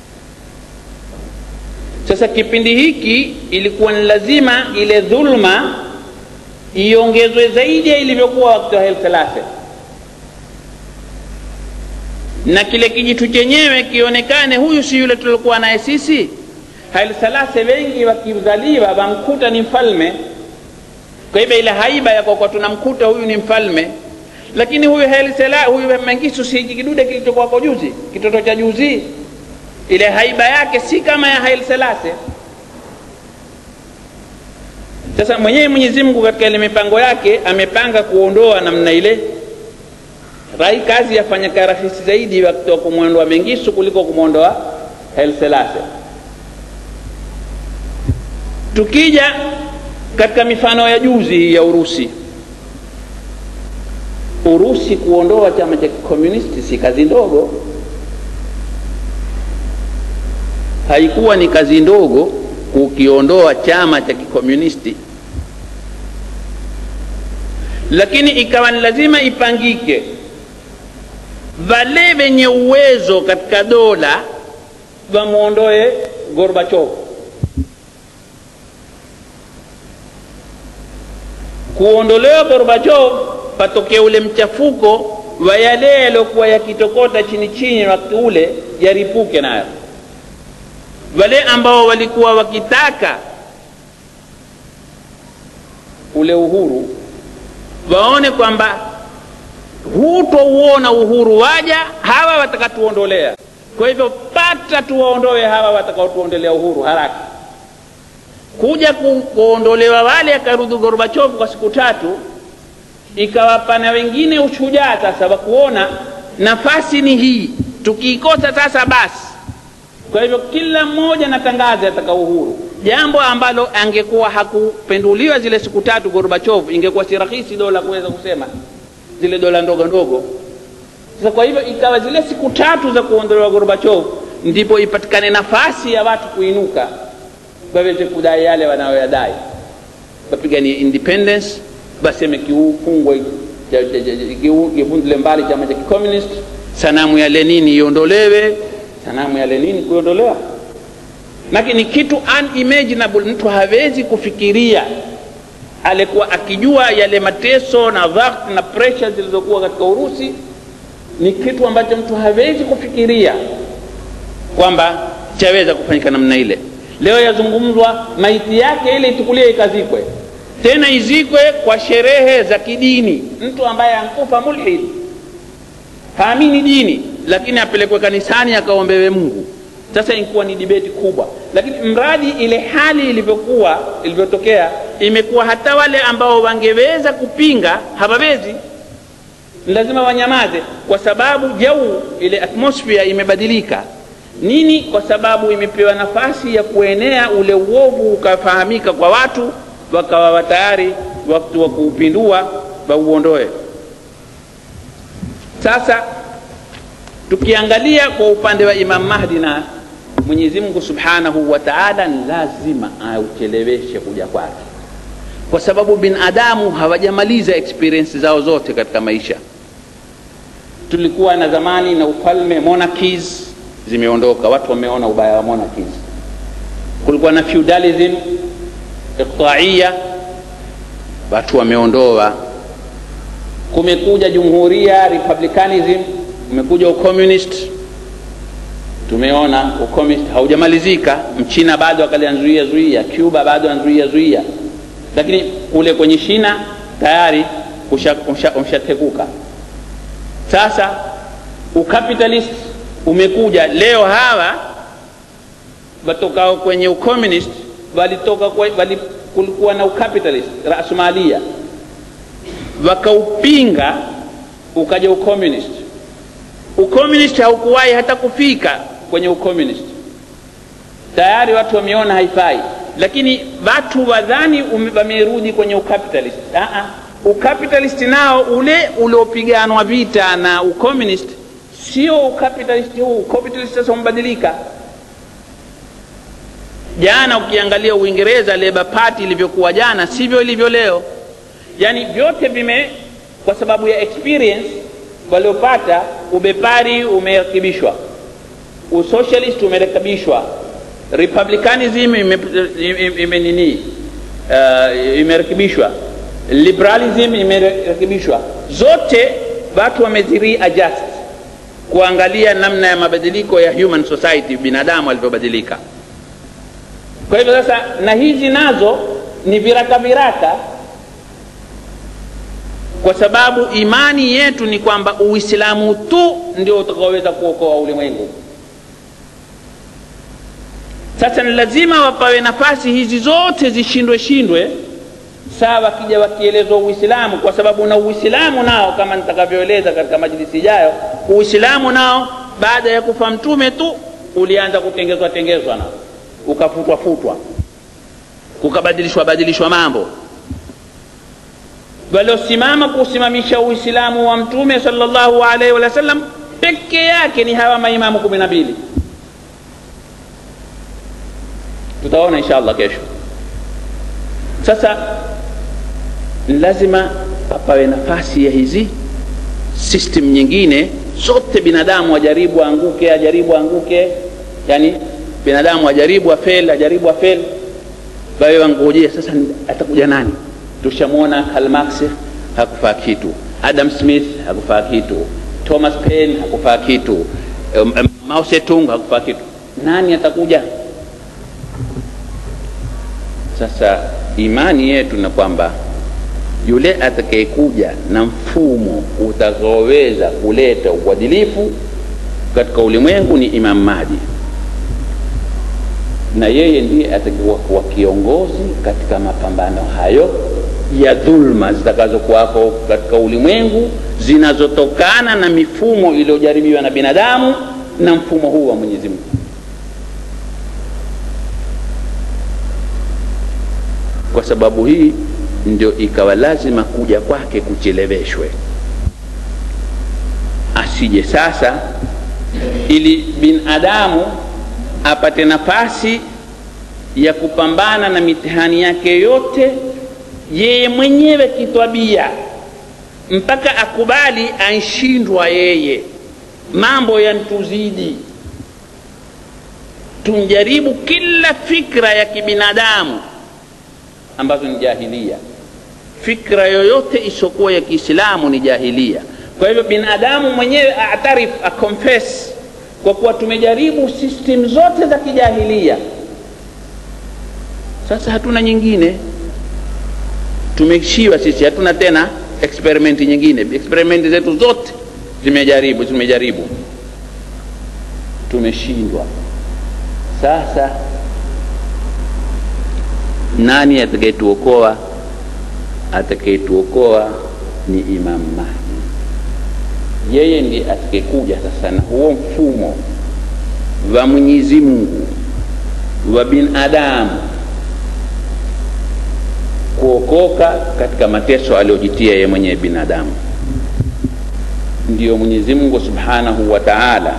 sasa kipindi hiki ilikuwa ni lazima ile dhulma iongezwe zaidi ya ilivyokuwa wakati wa Haile Selassie na kile kijitu chenyewe kionekane huyu si yule tuliokuwa naye sisi Haile Selassie wengi wakizaliwa wamkuta ni mfalme kwa hivyo ile haiba ya kwa tunamkuta huyu ni mfalme lakini huyu Haile Selassie huyu Mengistu si kidude kilichokuwa kwa juzi kitoto cha juzi ile haiba yake si kama ya Haile Selassie sasa mwenyewe Mwenyezi Mungu katika ile mipango yake amepanga kuondoa namna ile rai kazi yafanya rahisi zaidi wakati wa kumwondoa Mengistu kuliko kumwondoa Haile Selassie tukija katika mifano ya juzi ya Urusi Urusi kuondoa chama cha kikomunisti si kazi ndogo haikuwa ni kazi ndogo kukiondoa chama cha kikomunisti lakini ikawa ni lazima ipangike wale wenye uwezo katika dola wamwondoe Gorbachev kuondolewa Gorbachev patokea ule mchafuko wa yale yaliyokuwa yakitokota chini chini wakati ule yaripuke nayo wale ambao walikuwa wakitaka ule uhuru waone kwamba hutouona uhuru waja hawa watakatuondolea kwa hivyo pata tuwaondoe hawa watakaotuondolea uhuru haraka kuja ku, kuondolewa wale akarudi gorbachovu kwa siku tatu ikawapa na wengine ushujaa sasa wa kuona nafasi ni hii tukiikosa sasa basi kwa hivyo kila mmoja natangaza ataka uhuru jambo ambalo angekuwa hakupenduliwa zile siku tatu gorbachov ingekuwa si rahisi dola kuweza kusema zile dola ndogo ndogo sasa kwa hivyo ikawa zile siku tatu za kuondolewa gorbachov ndipo ipatikane nafasi ya watu kuinuka waweze kudai yale wanayoyadai wapiganie independence baseme kiufungwe kivundile mbali chama cha kicommunist sanamu ya lenini iondolewe sanamu ya lenini kuiondolewa maki ni kitu unimaginable mtu hawezi kufikiria alikuwa akijua yale mateso na dhakt na pressure zilizokuwa katika urusi ni kitu ambacho mtu hawezi kufikiria kwamba chaweza kufanyika namna ile leo yazungumzwa maiti yake ile ichukuliwe ikazikwe tena izikwe kwa sherehe za kidini mtu ambaye ankufa mulhid haamini dini lakini apelekwe kanisani akaombewe mungu sasa ilikuwa ni dibeti kubwa lakini mradi ile hali ilivyokuwa ilivyotokea imekuwa hata wale ambao wangeweza kupinga hawawezi lazima wanyamaze kwa sababu jau ile atmosphere imebadilika nini kwa sababu imepewa nafasi ya kuenea ule uovu ukafahamika kwa watu wakawa tayari wakati wa kuupindua wauondoe sasa tukiangalia kwa upande wa imam mahdi na mwenyezi mungu subhanahu wa taala ni lazima aucheleweshe kuja kwake kwa sababu binadamu hawajamaliza experience zao zote katika maisha tulikuwa na zamani na ufalme monarchies zimeondoka watu wameona ubaya wa monarchies kulikuwa na feudalism iqtaia watu wameondoa kumekuja jumhuria republicanism umekuja ucommunist tumeona ucommunist haujamalizika mchina bado akalianzuia zuia cuba bado anzuia zuia lakini kule kwenye shina tayari umshatekuka sasa ucapitalist umekuja leo hawa watokao kwenye ucommunist walitoka wali, kulikuwa na ucapitalist rasmalia wakaupinga ukaja ucommunist ucommunist haukuwahi hata kufika kwenye ucommunist tayari watu wameona haifai lakini watu wadhani wamerudi kwenye ucapitalist Aa, ucapitalist nao ule uliopiganwa vita na ucommunist sio ucapitalist huu ucapitalist sasa umebadilika jana ukiangalia uingereza labour party ilivyokuwa jana sivyo ilivyo leo yaani vyote vime kwa sababu ya experience waliopata ubepari umerekebishwa usocialist umerekebishwa republicanism ime, ime nini uh, imerekebishwa liberalism imerekebishwa zote watu wameziri adjust kuangalia namna ya mabadiliko ya human society binadamu alivyobadilika kwa hivyo sasa na hizi nazo ni viraka viraka kwa sababu imani yetu ni kwamba uislamu tu ndio utakaoweza kuokoa ulimwengu sasa ni lazima wapawe nafasi hizi zote zishindwe shindwe saa wakija wakielezwa uislamu kwa sababu na uislamu nao kama nitakavyoeleza katika majlisi ijayo uislamu nao baada ya kufa mtume tu ulianza kutengezwa tengezwa nao ukafutwa futwa kukabadilishwa badilishwa mambo waliosimama kusimamisha uislamu wa mtume salllahu alaihi wasallam peke yake ni hawa maimamu kumi na mbili tutaona insha allah kesho sasa lazima pawe nafasi ya hizi system nyingine zote binadamu ajaribu aanguke ajaribu aanguke yani binadamu ajaribu afel ajaribu afel wawe wangojea sasa atakuja nani tushamwona Karl Marx hakufaa kitu Adam Smith hakufaa kitu Thomas Paine hakufaa kitu um, um, Mao Zedong hakufaa kitu nani atakuja sasa imani yetu na kwamba yule atakayekuja na mfumo utakaoweza kuleta uadilifu katika ulimwengu ni Imam Mahdi, na yeye ndiye atakiwa kuwa kiongozi katika mapambano hayo ya dhulma zitakazokuwako katika ulimwengu zinazotokana na mifumo iliyojaribiwa na binadamu na mfumo huu wa Mwenyezi Mungu. Kwa sababu hii ndio ikawa lazima kuja kwake kucheleweshwe, asije sasa, ili binadamu apate nafasi ya kupambana na mitihani yake yote yeye mwenyewe kitwabia, mpaka akubali anshindwa yeye, mambo yantuzidi, tunjaribu kila fikra ya kibinadamu ambazo ni jahilia. Fikra yoyote isiokuwa ya Kiislamu ni jahilia. Kwa hivyo binadamu mwenyewe atarif, akonfess kwa kuwa tumejaribu system zote za kijahilia, sasa hatuna nyingine, tumeshiwa sisi, hatuna tena experiment nyingine. Experiment zetu zote zimejaribu, zimejaribu, tumeshindwa. Sasa nani atakayetuokoa? Atakayetuokoa ni Imam Mahdi. Yeye ndiye atakayekuja sasa na huo mfumo wa Mwenyezi Mungu wa binadamu kuokoka katika mateso aliyojitia yeye mwenyewe binadamu. Ndiyo Mwenyezi Mungu Subhanahu wa Ta'ala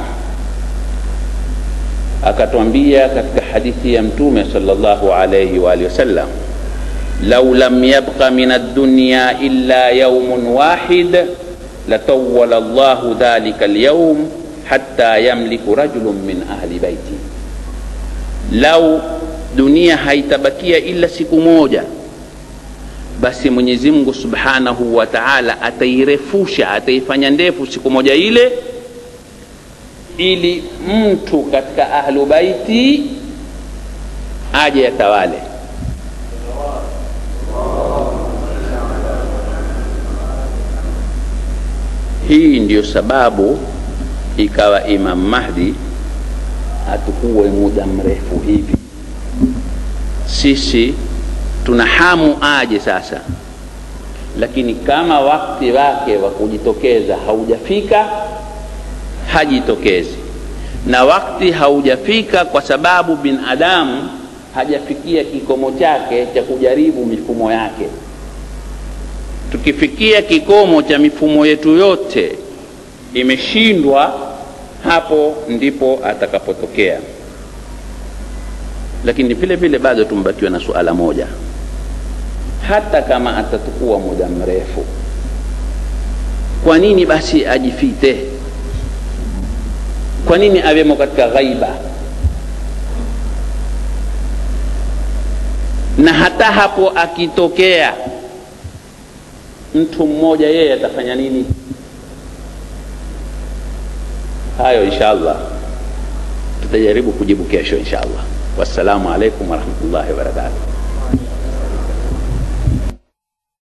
akatwambia katika hadithi ya Mtume sallallahu alayhi wa alihi wasallam, lau lam yabqa min ad-dunya illa yawmun wahid latawwala Allahu dhalika al-yawm hatta yamliku rajulun min ahli baiti, lau dunia haitabakia ila siku moja, basi Mwenyezi Mungu Subhanahu wa Ta'ala atairefusha, ataifanya ndefu siku moja ile ili mtu katika ahlu baiti aje yatawale. Hii ndiyo sababu ikawa Imam Mahdi hatukuwe muda mrefu hivi. Sisi tuna hamu aje sasa, lakini kama wakati wake wa kujitokeza haujafika hajitokezi na wakati haujafika, kwa sababu binadamu hajafikia kikomo chake cha kujaribu mifumo yake. Tukifikia kikomo cha mifumo yetu yote imeshindwa, hapo ndipo atakapotokea. Lakini vile vile bado tumbakiwa na suala moja, hata kama atatukua muda mrefu, kwa nini basi ajifite? Kwa nini awemo katika ghaiba? Na hata hapo akitokea mtu mmoja, yeye atafanya nini? Hayo insha Allah tutajaribu kujibu kesho insha Allah. Wassalamu alaikum warahmatullahi wabarakatuh.